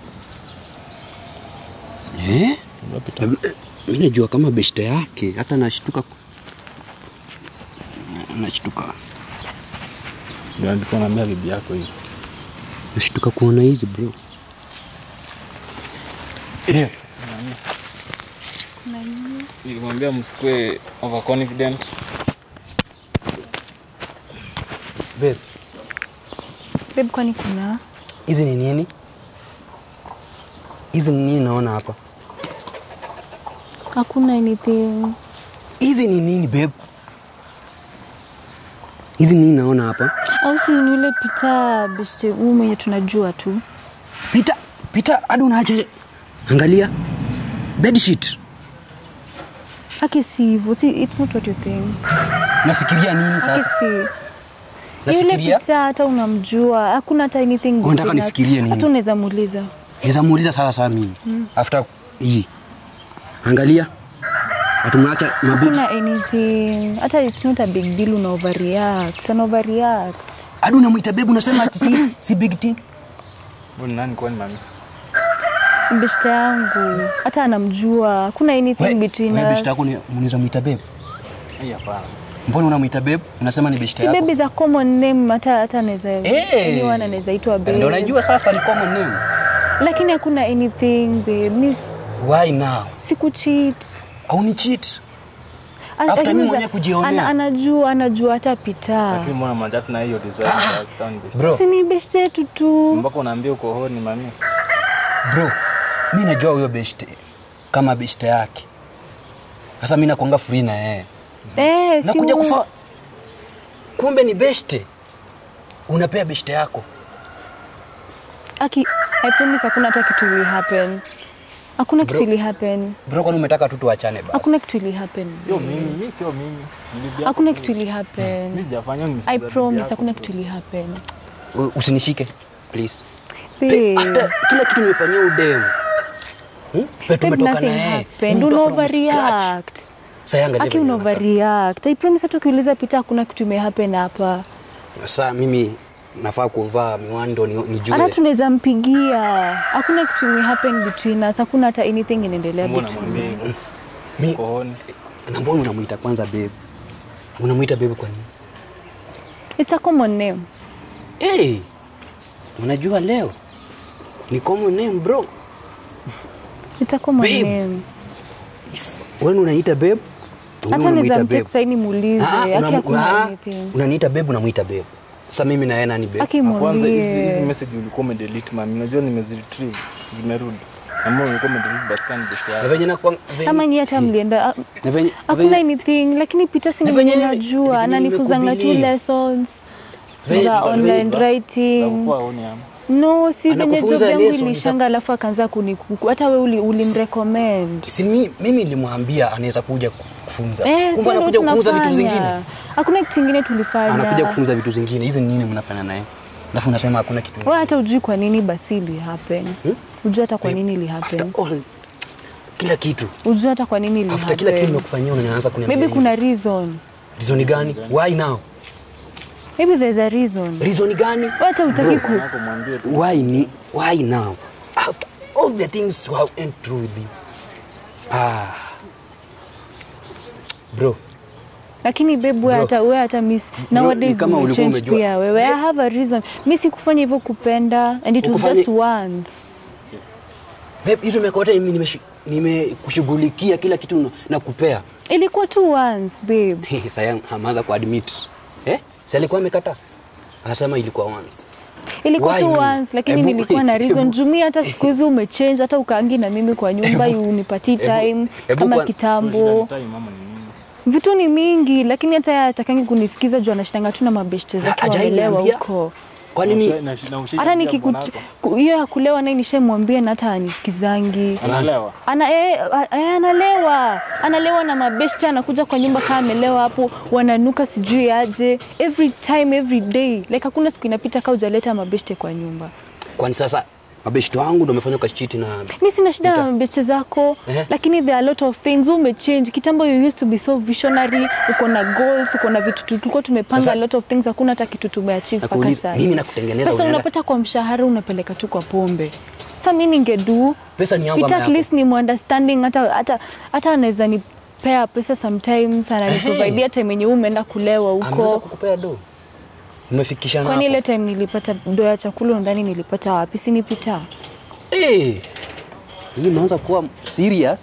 Speaker 1: Eh?
Speaker 3: Unapita.
Speaker 1: Mi najua kama beshte yake, hata nashtuka. Nashtuka.
Speaker 3: Ndio alikuwa anaambia bibi yako hivi.
Speaker 1: Nashtuka kuona hizi bro.
Speaker 3: Nilimwambia msikue overconfident.
Speaker 1: Babe,
Speaker 2: Babe, kwani kuna?
Speaker 1: hizi ni nini? Hizi ni nini naona hapa?
Speaker 2: Hakuna anything.
Speaker 1: Hizi ni nini babe? Hizi ni nini naona hapa?
Speaker 2: Au si ni yule Peter beshte huyu mwenye tunajua tu.
Speaker 1: Pita, pita hadi unaacha. Angalia. Bedsheet.
Speaker 2: Aki si hivyo. Si, it's not what you think.
Speaker 1: Nafikiria nini
Speaker 2: Aki
Speaker 1: sasa?
Speaker 2: si. Yule
Speaker 1: Nafikiria
Speaker 2: Peter hata unamjua. Hakuna hata anything.
Speaker 1: Unataka
Speaker 2: between us.
Speaker 1: nifikirie nini?
Speaker 2: Hata unaweza muuliza.
Speaker 1: Naweza muuliza sasa sasa mimi. After hii. Angalia. Atumwacha mabibi.
Speaker 2: Hakuna anything. Hata it's not a big deal una overreact. Ana overreact.
Speaker 1: Hadi unamwita babe unasema ati si, si big thing.
Speaker 3: Huyu ni nani kwani mami?
Speaker 2: Beshte yangu. Hata anamjua. Hakuna anything
Speaker 1: We-
Speaker 2: between
Speaker 1: we
Speaker 2: us.
Speaker 1: beshte yako ni- unaweza muita babe.
Speaker 3: Hii hapana.
Speaker 1: Mbona unamwita babe? Unasema ni beshte
Speaker 2: Si
Speaker 1: yako.
Speaker 2: baby za common name hata hata anaweza
Speaker 1: Eh.
Speaker 2: anyone anaweza itwa babe.
Speaker 1: Ndio unajua sasa ni common name.
Speaker 2: Lakini hakuna anything babe. Miss
Speaker 1: Why now?
Speaker 2: siku cheat.
Speaker 1: Au ni cheat?
Speaker 2: A-
Speaker 1: After
Speaker 2: lakini
Speaker 1: mimi
Speaker 2: za-
Speaker 1: mwenyewe kujionea.
Speaker 2: ana- Anajua anajua hata Peter.
Speaker 3: Lakini mbona manjatu na hiyo design ya stand
Speaker 1: Bro,
Speaker 2: Si ni beshte yetu tu.
Speaker 3: mpaka unaambia uko honi mami.
Speaker 1: bro. Mimi najua huyo beshte kama beshte yake. Sasa mimi nakuanga free na yeye.
Speaker 2: Eh, si
Speaker 1: Nakuja
Speaker 2: u-
Speaker 1: kufa. Kumbe ni beshte. Unapea beshte yako.
Speaker 2: Aki, I promise hakuna hata kitu will happen. Hakuna kitu will happen.
Speaker 1: Bro, kwani umetaka tu tuachane basi?
Speaker 2: Hakuna kitu will happen.
Speaker 3: Sio mimi, mimi sio mimi. Ni bibi yako.
Speaker 2: Hakuna kitu will happen.
Speaker 3: Mimi sijafanya ni
Speaker 2: I promise hakuna kitu will happen.
Speaker 1: U- Usinishike please.
Speaker 2: Babe,
Speaker 1: After kila kitu nimefanyia udemu. Hmm? Pe
Speaker 2: babe,
Speaker 1: tumetoka na
Speaker 2: nothing
Speaker 1: yeye.
Speaker 2: happened.
Speaker 1: Mtu
Speaker 2: Una
Speaker 1: from scratch.
Speaker 2: overreact.
Speaker 1: Sasa angalia.
Speaker 2: Aki
Speaker 1: venye
Speaker 2: una
Speaker 1: unakaa.
Speaker 2: overreact. I promise hata ukiuliza Peter hakuna kitu imehappen hapa.
Speaker 1: Sasa mimi nafaa kuvaa miwani ndo ni- nijue.
Speaker 2: Hata tunaweza mpigia. Hakuna kitu imehappen between us. Hakuna hata anything inaendelea
Speaker 3: Mbona
Speaker 2: between
Speaker 3: mwambie
Speaker 2: us.
Speaker 1: Mi-
Speaker 3: uko honi?
Speaker 1: na mbona unamuita kwanza babe? Unamuita babe kwa nini?
Speaker 2: It's a common name.
Speaker 1: Hey, unajua leo ni common name bro.
Speaker 2: It's a common
Speaker 1: Babe.
Speaker 2: name.
Speaker 1: Is- Wewe unaita babe? Wewe
Speaker 2: Hata
Speaker 1: unamuita
Speaker 2: naweza
Speaker 1: babe.
Speaker 2: mtext saini muulize.
Speaker 1: Ah,
Speaker 2: Aki
Speaker 1: unamu-
Speaker 2: hakuna
Speaker 1: ah,
Speaker 2: anything.
Speaker 1: Unaniita babe, unamuita babe. Sasa mimi na yeye nani babe?
Speaker 2: Aki
Speaker 3: Na Kwanza hizi hizi
Speaker 2: muulize.
Speaker 3: message ulikuwa umedelete mami. Unajua nimeziretrieve. Zimerudi. Ambao ulikuwa umedelete basi kani besho
Speaker 1: Na
Speaker 3: yako.
Speaker 1: venye na kwa
Speaker 2: Ama nyi hata mlienda ah,
Speaker 1: na venye
Speaker 2: hakuna
Speaker 1: venye-
Speaker 2: anything lakini Peter si
Speaker 1: Na
Speaker 2: ni
Speaker 1: venye
Speaker 2: mwenye
Speaker 1: nime-
Speaker 2: najua
Speaker 1: venye
Speaker 2: ananifuzanga tu
Speaker 1: nimekubelieve.
Speaker 2: lessons
Speaker 1: Ve-
Speaker 2: za
Speaker 1: ve-
Speaker 2: online
Speaker 3: za-
Speaker 2: writing
Speaker 3: Utakuwa huni ama.
Speaker 2: no si venye
Speaker 1: Anakufunza
Speaker 2: job yangu
Speaker 1: lessons za-
Speaker 2: ilishanga alafu akaanza kunikuku hata we uli- ulimrecommend
Speaker 1: si mi, mimi nilimwambia anaweza kuja kufunza
Speaker 2: Eh,
Speaker 1: kumbe
Speaker 2: si ndo
Speaker 1: anakuja kufunza vitu
Speaker 2: tunafanya.
Speaker 1: zingine
Speaker 2: Hakuna kitu kingine tulifanya.
Speaker 1: anakuja kufunza vitu zingine hizi ni nini mnafanya naye alafu unasema hakuna kitu
Speaker 2: Wewe hata ujui kwa nini basi ili happen.
Speaker 1: Hmm?
Speaker 2: Ujui hata kwa
Speaker 1: Babe,
Speaker 2: nini ili
Speaker 1: after
Speaker 2: happen.
Speaker 1: all kila kitu
Speaker 2: Ujui hata kwa nini ili
Speaker 1: after kila kitu
Speaker 2: happen.
Speaker 1: nimekufanyia unaanza kuniambia
Speaker 2: Maybe
Speaker 1: hivi.
Speaker 2: kuna reason.
Speaker 1: reason gani why now
Speaker 2: Maybe there's a reason.
Speaker 1: reason gani
Speaker 2: Wewe hata utaki ku
Speaker 3: Nako mwambie tu.
Speaker 1: why ni why now after all the things you have went through with you ah bro
Speaker 2: lakini babe wewe
Speaker 1: Bro.
Speaker 2: hata wewe hata miss
Speaker 1: ni
Speaker 2: nowadays
Speaker 1: kama ulikuwa
Speaker 2: umechange
Speaker 1: umejua-
Speaker 2: pia wewe. I have a reason. Mimi sikufanya hivyo kupenda and it was
Speaker 1: Ukufanya-
Speaker 2: just once.
Speaker 1: babe hizo miaka yote mimi nimeshi- nimekushughulikia kila kitu na- na kupea
Speaker 2: Ilikuwa tu once babe.
Speaker 1: sasa ameanza kuadmit eh si alikuwa amekataa anasema ilikuwa once
Speaker 2: Ilikuwa
Speaker 1: Why
Speaker 2: tu
Speaker 1: me?
Speaker 2: once lakini
Speaker 1: Ebu-
Speaker 2: nilikuwa na reason.
Speaker 1: ebu-
Speaker 2: Jumi hata siku hizi umechange hata ukaangi na mimi kwa nyumba unipatii
Speaker 1: ebu-
Speaker 2: time
Speaker 1: ebu
Speaker 2: kama
Speaker 1: kwa-
Speaker 3: So, shida
Speaker 2: kitambo.
Speaker 3: ni time ama ni nini?
Speaker 2: Vitu ni mingi lakini hata yeye atakangi kunisikiza juu anashindanga tu na mabeshte zake
Speaker 1: Hajai
Speaker 2: wamelewa
Speaker 1: niambia.
Speaker 2: huko.
Speaker 1: kwa
Speaker 3: Na
Speaker 1: nini
Speaker 3: usha- na- na ushaji
Speaker 2: Hata
Speaker 3: ambia
Speaker 2: nikikut
Speaker 3: bwanako.
Speaker 2: ku- hiyo ya kulewa naye nishamwambia na hata anisikizangi.
Speaker 3: Anaelewa.
Speaker 2: Ana, eh, a- eh, analewa analewa na mabeshte, anakuja kwa nyumba kama amelewa hapo, wananuka sijui aje, every time every day, like hakuna siku inapita kaa hujaleta mabeshte kwa nyumba.
Speaker 1: kwani sasa mabeshto wangu ndo wamefanya ukachiti na
Speaker 2: Mi sina shida na
Speaker 1: Nita-
Speaker 2: mabeshte zako
Speaker 1: Ehe.
Speaker 2: lakini there are a lot of things umechange. Kitambo you used to be so visionary, uko na goals, uko na vitu tu- tulikuwa tumepanga
Speaker 1: Sasa-
Speaker 2: a lot of things, hakuna hata kitu tumeachieve mpaka
Speaker 1: Nakuuliza,
Speaker 2: sasa.
Speaker 1: mimi nakutengeneza
Speaker 2: Pesa
Speaker 1: unaenda-
Speaker 2: unapata kwa mshahara unapeleka tu kwa pombe. Sasa mi ningedu
Speaker 1: pesa ni yangu
Speaker 2: it
Speaker 1: ama
Speaker 2: at
Speaker 1: yako?
Speaker 2: least ni understanding hata hata hata anaweza nipea pesa sometimes ananiprovidea time yenye wewe umeenda kulewa
Speaker 1: ameweza
Speaker 2: huko.
Speaker 1: kukupea do umefikishana
Speaker 2: Kwani
Speaker 1: hapo.
Speaker 2: ile time nilipata do ya chakula ndani nilipata wapi? Si nipita.
Speaker 1: Eh, hii unaanza kuwa serious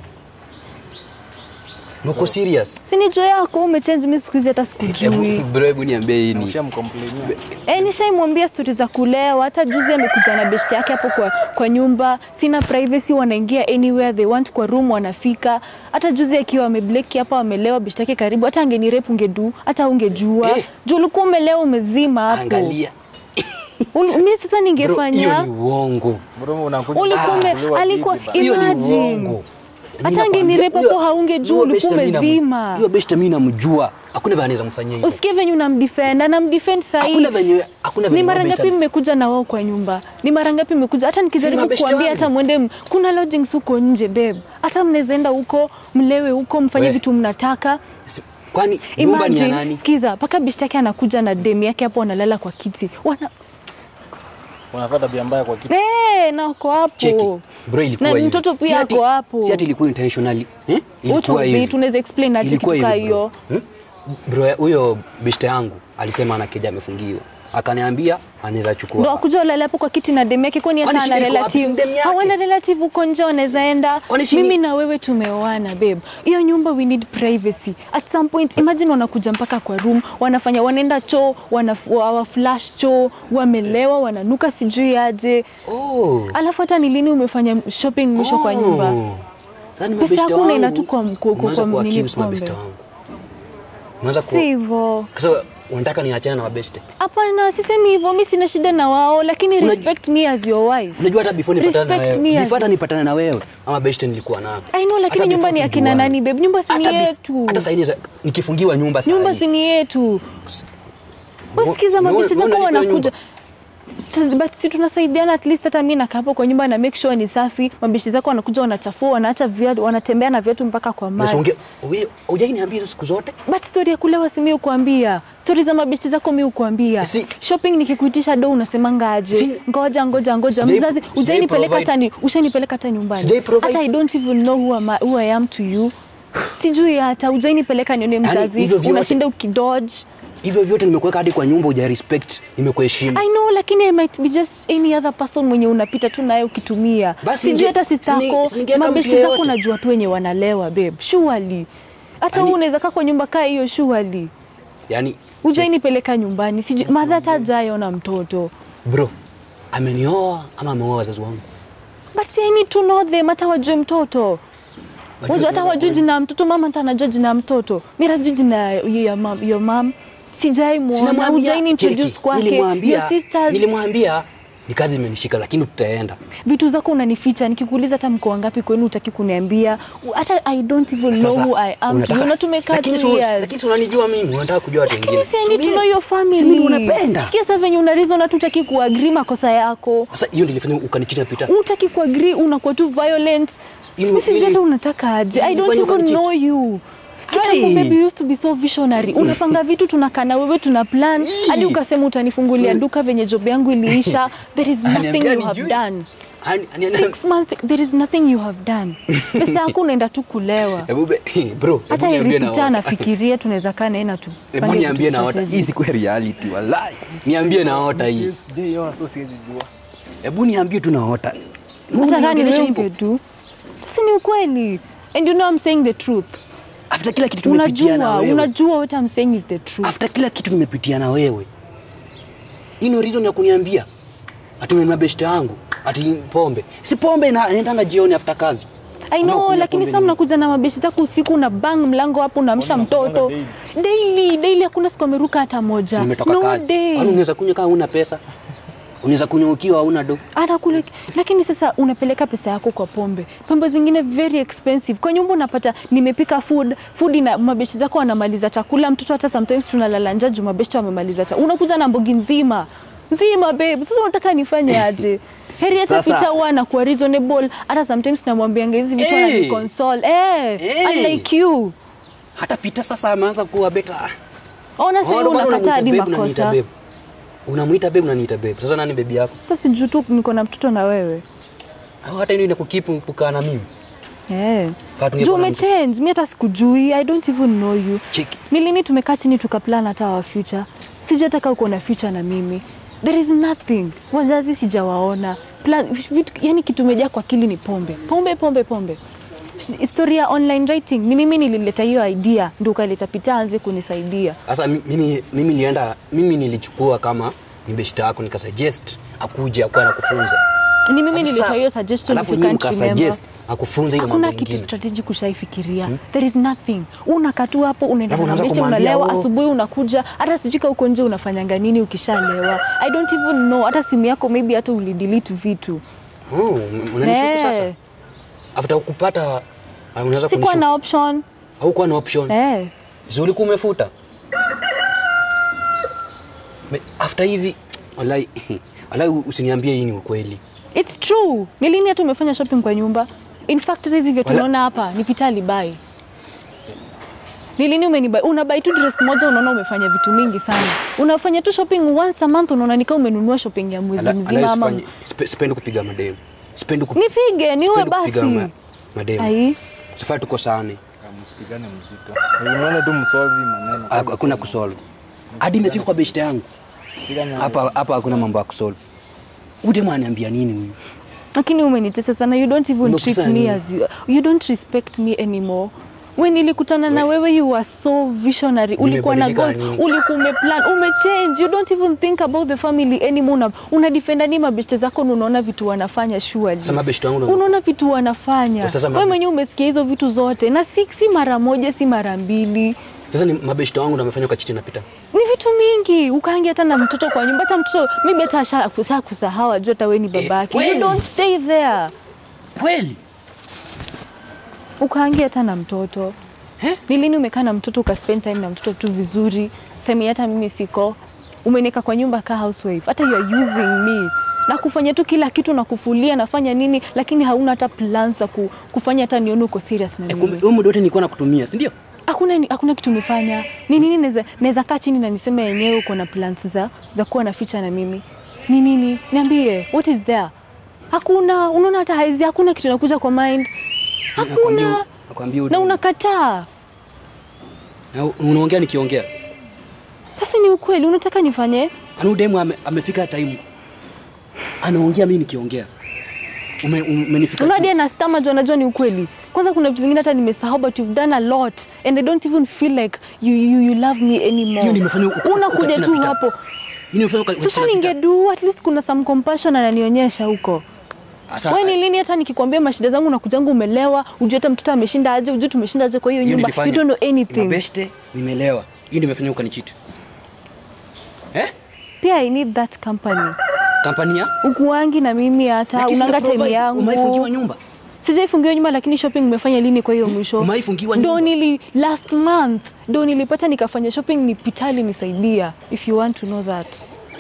Speaker 1: nuko serious
Speaker 2: Si ni jo yako umechange, mimi siku hizi hata sikujui.
Speaker 1: Hebu- bro hebu niambie hii
Speaker 3: Na
Speaker 1: ni
Speaker 3: ushamcomplainia.
Speaker 2: Eh, nishaimwambia stori za kulewa. Hata juzi amekuja na beshte yake hapo kwa, kwa nyumba, sina privacy, wanaingia anywhere they want, kwa room wanafika. Hata juzi akiwa amebleki hapa, amelewa beshte yake karibu, hata angenirepu ungedu, hata ungejua
Speaker 1: Eh.
Speaker 2: juu ulikuwa umelewa umezima hapo.
Speaker 1: angalia
Speaker 2: Ul- Mimi sasa
Speaker 1: bro hiyo
Speaker 2: ningefanya
Speaker 1: ni uongo
Speaker 3: Bro, unakuja
Speaker 2: ulikuwa ume-
Speaker 3: kuliwa
Speaker 2: alikuwa
Speaker 3: hivi bana.
Speaker 1: hiyo ni
Speaker 2: imagine
Speaker 1: uongo
Speaker 2: hata
Speaker 1: Mimi nakwambia,
Speaker 2: angenirepa
Speaker 1: huyo-
Speaker 2: hapo haungejua,
Speaker 1: huyo
Speaker 2: ulikuwa
Speaker 1: beshte mimi namu-
Speaker 2: umezima.
Speaker 1: hiyo beshte mimi namjua hakuna vile anaweza mfanyia hivyo
Speaker 2: usikie venye unamdefend anamdefend sahii
Speaker 1: hakuna venye hakuna venye
Speaker 2: ni mara
Speaker 1: huyo
Speaker 2: ngapi
Speaker 1: beshte-
Speaker 2: mmekuja na wao kwa nyumba? Ni mara ngapi mmekuja? Hata nikijaribu
Speaker 1: mabeshte
Speaker 2: kuambia
Speaker 1: wangu.
Speaker 2: hata mwende, m- kuna lodgings huko nje babe, hata mnaweza enda huko mlewe huko mfanye
Speaker 1: We.
Speaker 2: vitu mnataka.
Speaker 1: Si- kwani nyumba ni ya
Speaker 2: Imagine,
Speaker 1: nani
Speaker 2: sikiza, mpaka beshte yake anakuja na demu yake hapo, wanalala kwa kiti wana
Speaker 3: Unafanya tabia mbaya kwa kitu.
Speaker 2: eh, na wako
Speaker 1: cheki
Speaker 2: hapo
Speaker 1: bro ilikuwa
Speaker 2: na
Speaker 1: hivyo.
Speaker 2: mtoto pia
Speaker 1: Si ati-
Speaker 2: ako hapo.
Speaker 1: si ati ilikuwa intentionally eh
Speaker 2: What
Speaker 1: ilikuwa
Speaker 2: of
Speaker 1: hivi
Speaker 2: it? Unaweza explain aje
Speaker 1: Ilikuwa
Speaker 2: kitu kaa
Speaker 1: hivi, bro.
Speaker 2: hiyo?
Speaker 1: Hmm? Bro, huyo beshte yangu alisema anakeja amefungiwa, akaniambia anaweza
Speaker 2: ndo
Speaker 1: chukua
Speaker 2: akuja ulale hapo kwa kiti na demu yake, kwani hata
Speaker 1: Kwani
Speaker 2: ana
Speaker 1: shida iko wapi? Si
Speaker 2: relative
Speaker 1: demu yake?
Speaker 2: hawana relative huko nje wanaweza enda.
Speaker 1: Kwani shida-
Speaker 2: Mimi na wewe tumeoana babe, hiyo nyumba we need privacy. At some point imagine wanakuja mpaka kwa room, wanafanya wanaenda choo, wana wa flash choo, wamelewa, wananuka sijui aje.
Speaker 1: oh.
Speaker 2: Alafu hata ni lini umefanya shopping mwisho kwa nyumba?
Speaker 1: Oh. Sasa ni
Speaker 2: Pesa
Speaker 1: mabeshte
Speaker 2: yako
Speaker 1: wangu.
Speaker 2: unaenda tu kwa mko- kwa-
Speaker 1: Umeanza
Speaker 2: kwa
Speaker 1: kuwa
Speaker 2: nini
Speaker 1: accuse
Speaker 2: pombe?
Speaker 1: mabeshte wangu. Umeanza
Speaker 2: Si
Speaker 1: ku
Speaker 2: hivyo.
Speaker 1: Sasa unataka niachane na mabeshte?
Speaker 2: Hapana, sisemi hivyo. Mimi sina shida na wao, lakini
Speaker 1: Una-
Speaker 2: respect me as your wife.
Speaker 1: Unajua hata before nipatane na
Speaker 2: Respect
Speaker 1: wewe.
Speaker 2: me as-
Speaker 1: Before hata nipatane na wewe, ama beshte nilikuwa nao.
Speaker 2: I know, lakini
Speaker 1: Hata
Speaker 2: nyumba
Speaker 1: before
Speaker 2: ni akina
Speaker 1: tujuane.
Speaker 2: nani babe? Nyumba si ni
Speaker 1: Hata bef-
Speaker 2: yetu.
Speaker 1: Hata sasa hivi nikifungiwa nyumba sasa.
Speaker 2: nyumba si ni yetu. Wasikiza
Speaker 1: Umeona-
Speaker 2: mabeshte
Speaker 1: umeona
Speaker 2: zako
Speaker 1: hiyo
Speaker 2: wanakuja Sasa, but si tunasaidiana at least hata mimi nakaa hapo kwa nyumba na make sure ni safi. Mabeshte zako wanakuja wanachafua, wanaacha viatu, wanatembea na viatu mpaka kwa
Speaker 1: Basi
Speaker 2: maji.
Speaker 1: unge- unge- hujai niambia hizo siku zote?
Speaker 2: But story ya kulewa si mimi ukuambia. Story za mabeshte zako mimi ukuambia.
Speaker 1: Si-
Speaker 2: Shopping nikikuitisha do unasemanga aje?
Speaker 1: Si-
Speaker 2: Ngoja ngoja ngoja.
Speaker 1: Sijai-
Speaker 2: Mzazi
Speaker 1: sijai
Speaker 2: ujainipeleka
Speaker 1: provide-
Speaker 2: hata ni ushanipeleka hata nyumbani.
Speaker 1: Sijai provide-
Speaker 2: Hata I don't even know who, am I, who I am to you. Sijui hata ujainipeleka nione mzazi.
Speaker 1: hivyo vyote-
Speaker 2: Unashinda ukidodge.
Speaker 1: Hivyo vyote nimekuweka hadi kwa nyumba uja respect, nimekuheshimu.
Speaker 2: I know lakini I might be just any other person mwenye unapita tu naye ukitumia.
Speaker 1: Basi
Speaker 2: Sijui
Speaker 1: ninge-
Speaker 2: hata sister
Speaker 1: sini-
Speaker 2: yako,
Speaker 1: siningeweka mtu
Speaker 2: mabeshte zako
Speaker 1: yeyote.
Speaker 2: najua tu wenye wanalewa babe. Surely. Hata
Speaker 1: Yaani-
Speaker 2: wewe unaweza kaa kwa nyumba kaa hiyo surely.
Speaker 1: Yaani
Speaker 2: Ujainipeleka nyumbani. Sijui madha hata hajaona mtoto.
Speaker 1: bro, amenioa ama ameoa wazazi wangu?
Speaker 2: But see, I need to know them hata wajue mtoto. Wajua hata wajue jina ya mtoto, mama hata anajua jina ya mtoto. Mimi najua jina ya ya mam, your mom. sijai muona
Speaker 1: Sinamwambia,
Speaker 2: ujai introduce
Speaker 1: cheki,
Speaker 2: kwake
Speaker 1: nilimwambia-
Speaker 2: your sisters
Speaker 1: nilimwambia ni kazi imenishika lakini tutaenda
Speaker 2: vitu zako unanificha nikikuuliza hata mko wangapi kwenu utaki kuniambia hata i don't even know
Speaker 1: Sasa,
Speaker 2: who i am to
Speaker 1: unataka-
Speaker 2: you na tumekaa
Speaker 1: lakini
Speaker 2: two
Speaker 1: si-
Speaker 2: years
Speaker 1: lakini si unanijua mimi unataka kujua watu
Speaker 2: lakini
Speaker 1: wengine
Speaker 2: si I
Speaker 1: Si
Speaker 2: need to
Speaker 1: mimi-
Speaker 2: know your
Speaker 1: si mimi
Speaker 2: family
Speaker 1: unapenda
Speaker 2: sikia sasa venye una reason hata utaki kuagree makosa yako
Speaker 1: sasa hiyo ndio ilifanya ukanichita pita
Speaker 2: utaki kuagree unakuwa tu violent
Speaker 1: Ili-
Speaker 2: mimi sijui
Speaker 1: ili-
Speaker 2: hata unataka aje i don't
Speaker 1: ilifanya
Speaker 2: even
Speaker 1: ukanicheat.
Speaker 2: know you kitambo
Speaker 1: Hai.
Speaker 2: baby you used to be so visionary unapanga vitu tunakaa na wewe tuna plan hadi ukasema utanifungulia duka venye job yangu iliisha there is nothing
Speaker 1: Aniambia
Speaker 2: you have
Speaker 1: nijui.
Speaker 2: done
Speaker 1: Ani- ani- ani-
Speaker 2: six months there is nothing you have done pesa yako unaenda tu kulewa
Speaker 1: Hebu be- bro hebu
Speaker 2: hata
Speaker 1: niambie na
Speaker 2: iripita
Speaker 1: wata.
Speaker 2: anafikiria tunaweza kaa naye na
Speaker 1: Hebu
Speaker 2: tupange
Speaker 1: niambie
Speaker 2: vitu
Speaker 1: na wata
Speaker 2: strategy.
Speaker 1: hii siku ya reality wallahi niambie na wata hii
Speaker 3: Sijaiona, so siwezi jua.
Speaker 1: hebu niambie tu na wata
Speaker 2: hata kaa
Speaker 1: Uniongelesha
Speaker 2: niwe
Speaker 1: hivyo.
Speaker 2: tu sasa ni ukweli and you know I'm saying the truth
Speaker 1: after kila kitu tumepitia na
Speaker 2: unajua
Speaker 1: wewe
Speaker 2: unajua what I'm saying is the truth
Speaker 1: after kila kitu nimepitia na wewe hii ndio reason ya kuniambia ati mimi mabeshte yangu ati pombe si pombe ina- inaendanga jioni after kazi
Speaker 2: I
Speaker 1: Ama
Speaker 2: know
Speaker 1: kunywa
Speaker 2: lakini
Speaker 1: pombe
Speaker 2: sasa
Speaker 1: ni-
Speaker 2: mnakuja na mabeshi zako usiku una bang mlango hapo unaamsha mtoto daily daily hakuna siku ameruka hata
Speaker 1: Si
Speaker 2: moja
Speaker 1: nimetoka
Speaker 2: no
Speaker 1: kazi
Speaker 2: day
Speaker 1: kwani unaweza kunywa kama una pesa unaweza kunywa ukiwa hauna do
Speaker 2: hata kule lakini sasa unapeleka pesa yako kwa pombe pombe zingine very expensive kwa nyumba unapata nimepika food food na mabeshi zako wanamaliza chakula mtoto hata sometimes tunalala njaa juu mabeshi wamemaliza chakula unakuja na mbogi nzima nzima babe sasa unataka nifanye aje heri hata
Speaker 1: Sasa-
Speaker 2: pita huwa anakuwa reasonable hata sometimes namwambianga hizi vitu
Speaker 1: Hey!
Speaker 2: ananiconsole eh
Speaker 1: Hey!
Speaker 2: unlike you
Speaker 1: hata pita sasa ameanza kuwa beta
Speaker 2: ona sasa
Speaker 1: Oh,
Speaker 2: hivi
Speaker 1: bado
Speaker 2: unakataa hadi
Speaker 1: unamwita babe, unaniita
Speaker 2: makosa
Speaker 1: babe. unamwita babe unaniita babe sasa nani bebi yako
Speaker 2: sasa sijuu tu niko na mtoto na wewe
Speaker 1: au hata ile kukipu kukaa na mimi
Speaker 2: Eh.
Speaker 1: Kaa tungekuwa
Speaker 2: Juu
Speaker 1: na
Speaker 2: umechange, mi hata sikujui, I don't even know you.
Speaker 1: Cheki.
Speaker 2: Ni lini tumekaa chini tukaplan hata our future? Sijui hata kama uko na future na mimi. There is nothing. Wazazi sijawaona. Plan, vitu, yani kitu imejaa kwa akili ni pombe. Pombe, pombe, pombe. S- Story ya online writing ni mimi nilileta hiyo idea, ndio ukaleta Pita anze kunisaidia.
Speaker 1: Sasa mi- mimi, mimi nilienda mimi nilichukua kama ni beshta yako nikasuggest akuje akuwa anakufunza.
Speaker 2: Ni mimi
Speaker 1: Sasa-
Speaker 2: nilitoa hiyo suggestion if
Speaker 1: alafu
Speaker 2: you
Speaker 1: nyinyi
Speaker 2: can't remember.
Speaker 1: mkasuggest akufunze ile mambo
Speaker 2: Hakuna kitu
Speaker 1: mengine.
Speaker 2: strategic ushaifikiria. There is nothing. Unakaa tu hapo unaenda
Speaker 1: Alafu
Speaker 2: na
Speaker 1: unaanza
Speaker 2: mabeshe
Speaker 1: kumwambia,
Speaker 2: unalewa,
Speaker 1: "Oh."
Speaker 2: asubuhi unakuja, hata sijui kama uko nje unafanyanga nini ukishalewa. I don't even know. Hata simu yako maybe hata ulidelete vitu.
Speaker 1: Oh, unanishuku
Speaker 2: Eh.
Speaker 1: sasa. After kupata ah, unaweza
Speaker 2: Sikuwa
Speaker 1: kunishuku.
Speaker 2: na option.
Speaker 1: Haukuwa na option.
Speaker 2: Eh.
Speaker 1: Si ulikuwa umefuta. Me- After hivi wallahi wallahi usiniambie hii ni ukweli.
Speaker 2: It's true. Ni lini hata umefanya shopping kwa nyumba? In fact sasa hizi vya
Speaker 1: Wala-
Speaker 2: tunaona hapa ni Pita alibai. Ni lini umenibai? Unabai tu dress moja unaona umefanya vitu mingi sana. Unafanya tu shopping once a month unaona ni kama umenunua shopping ya mwezi
Speaker 1: Ala-
Speaker 2: mzima
Speaker 1: ala
Speaker 2: ama
Speaker 1: usifanye- sipe- Sipendi kupiga mademu. Sipendi kup-
Speaker 2: Nipige, niwe
Speaker 1: sipendi kupiga
Speaker 2: basi.
Speaker 1: ma- mademu.
Speaker 2: Ai.
Speaker 1: Sifai tukosane.
Speaker 3: Msipigane mzito. Unaona tu msolve maneno.
Speaker 1: Ha- Hakuna kusolve. Hadi imefika kwa beshte yangu.
Speaker 3: Pigana
Speaker 1: Hapa hapa hakuna mambo ya kusolve. Udemu aniambia nini huyu?
Speaker 2: lakini umenitesa sana you don't even
Speaker 1: Umekusa
Speaker 2: treat me
Speaker 1: nini?
Speaker 2: as you, you don't respect me anymore when nilikutana na wewe you were so visionary ulikuwa na
Speaker 1: Nimebadilika
Speaker 2: goals
Speaker 1: nini?
Speaker 2: ulikuwa umeplan umechange you don't even think about the family anymore una, una defenda ni mabeshte zako na unaona vitu wanafanya surely
Speaker 1: Sasa mabeshte wangu na-
Speaker 2: unaona vitu wanafanya
Speaker 1: Kwa sasa
Speaker 2: wewe
Speaker 1: mabe-
Speaker 2: mwenyewe umesikia hizo vitu zote na si, si mara moja si mara mbili
Speaker 1: Sasa ni mabeshte wangu ndo amefanya kwa chiti napita.
Speaker 2: ni vitu mingi ukaangia hata na mtoto kwa nyumba hata mtoto maybe hata asha asha kusahau ajua hata wewe ni babake you
Speaker 1: kweli?
Speaker 2: don't stay there
Speaker 1: Kweli?
Speaker 2: ukaangia hata na mtoto ni lini umekaa na mtoto ukaspend time na mtoto tu vizuri time hata mimi siko umeneka kwa nyumba ka housewife hata you are using me na kufanya tu kila kitu na kufulia nafanya nini lakini hauna hata plans za ku, kufanya hata nione uko serious na
Speaker 1: Eh, kumbe
Speaker 2: mimi
Speaker 1: huyo muda wote nilikuwa nakutumia, si ndio?
Speaker 2: hakuna hakuna kitu umefanya ni nini naweza naweza kaa chini na niseme yenyewe uko na plans za za kuwa na ficha na mimi ni nini niambie what is there hakuna unaona hata haizi hakuna kitu inakuja kwa mind
Speaker 1: Nakwambia
Speaker 2: hakuna
Speaker 1: nakwambia
Speaker 2: na
Speaker 1: udemu.
Speaker 2: unakataa
Speaker 1: Na unaongea nikiongea.
Speaker 2: sasa ni ukweli unataka nifanye
Speaker 1: Ana udemu ame, amefika time. Anaongea mimi nikiongea. Ume, umenifika.
Speaker 2: unadia na stama juu anajua ni ukweli kwanza kuna vitu zingine hata nimesahau but you've done a lot and i don't even feel like you, you, you love me
Speaker 1: Hiyo
Speaker 2: anymore
Speaker 1: nimefanya uka-
Speaker 2: unakuja
Speaker 1: ukachina
Speaker 2: tu
Speaker 1: pita.
Speaker 2: hapo
Speaker 1: Hii nimefanya kwa
Speaker 2: sasa ningedu at least kuna some compassion ananionyesha huko
Speaker 1: Sasa
Speaker 2: wewe ni lini hata nikikwambia mashida zangu nakujangu umelewa ujue hata mtoto ameshinda aje ujue tumeshinda aje kwa hiyo
Speaker 1: hiyo
Speaker 2: nyumba you
Speaker 1: nilifanya.
Speaker 2: don't know anything
Speaker 1: Mabeshte nimelewa. Hii ndio imefanya ukanichiti. Eh?
Speaker 2: Pia I need that company.
Speaker 1: Kampani ya?
Speaker 2: Ukuangi na mimi hata
Speaker 1: Lakini
Speaker 2: unanga
Speaker 1: sina
Speaker 2: time
Speaker 1: provide. Umaifungiwa
Speaker 2: yangu.
Speaker 1: nyumba.
Speaker 2: Sijaifungiwa nyuma lakini shopping umefanya lini kwa hiyo mwisho?
Speaker 1: Umaifungiwa
Speaker 2: Ndo
Speaker 1: nyumba.
Speaker 2: nili last month ndo nilipata nikafanya shopping ni pitali nisaidia if you want to know that.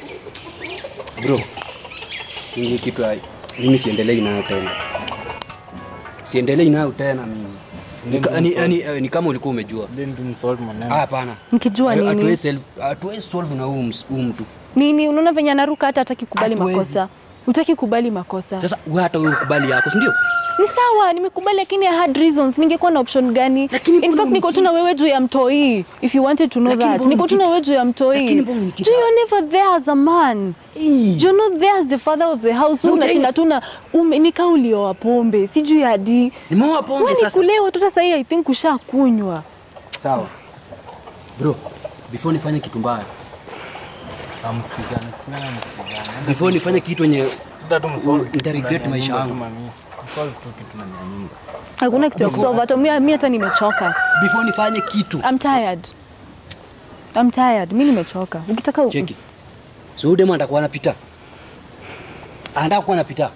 Speaker 1: Bro. Hii kitu hai. Mimi siendelei nayo tena. Siendelei nayo tena mimi. Ni, ka- ni, ni, eh, ni kama ulikuwa umejua.
Speaker 3: Then tu msolve
Speaker 1: Ah,
Speaker 3: maneno.
Speaker 1: hapana.
Speaker 2: Nikijua
Speaker 1: Hayo-
Speaker 2: nini?
Speaker 1: Hatuwezi solve- hatuwezi solve na huu ms- huu mtu.
Speaker 2: Nini unaona venye anaruka hata hataki kubali
Speaker 1: Hatuwezi.
Speaker 2: makosa. Utaki kubali makosa.
Speaker 1: Sasa wewe hata wewe ukubali yako, si ndio?
Speaker 2: Ni sawa, nimekubali lakini I had reasons. Ningekuwa na option gani?
Speaker 1: Lakini
Speaker 2: In
Speaker 1: mbona
Speaker 2: fact niko tu na wewe juu ya mtoi. If you wanted to know
Speaker 1: Lakini
Speaker 2: that.
Speaker 1: mbona
Speaker 2: Niko tu na
Speaker 1: unikita-
Speaker 2: wewe juu ya mtoi.
Speaker 1: Lakini mbona unikita-
Speaker 2: Juu you're never there as a man. You're not there as the father of the house.
Speaker 1: No,
Speaker 2: Wewe unashinda
Speaker 1: okay.
Speaker 2: tu na ume- ni kaa ulioa pombe. Sijui hadi.
Speaker 1: Nimeoa pombe
Speaker 2: Wewe ni
Speaker 1: sasa.
Speaker 2: kulewa tu sasa hii I think ushakunywa.
Speaker 1: Sawa. Bro, before nifanye kitu mbaya,
Speaker 3: Amsikizane. Tupigane msikizane.
Speaker 1: before nifanye kitu yenye
Speaker 3: Ndio tu msolve.
Speaker 1: Nita regret maisha yangu.
Speaker 3: Msolve tu kitu ndani ya nyumba.
Speaker 2: Hakuna kitu ya kusolve hata mimi mimi hata nimechoka.
Speaker 1: before nifanye kitu
Speaker 2: I'm tired. I'm tired. Mimi nimechoka. Ukitaka u-
Speaker 1: cheki. So huyu demu anataka anapita. Anataka kuwa anapita.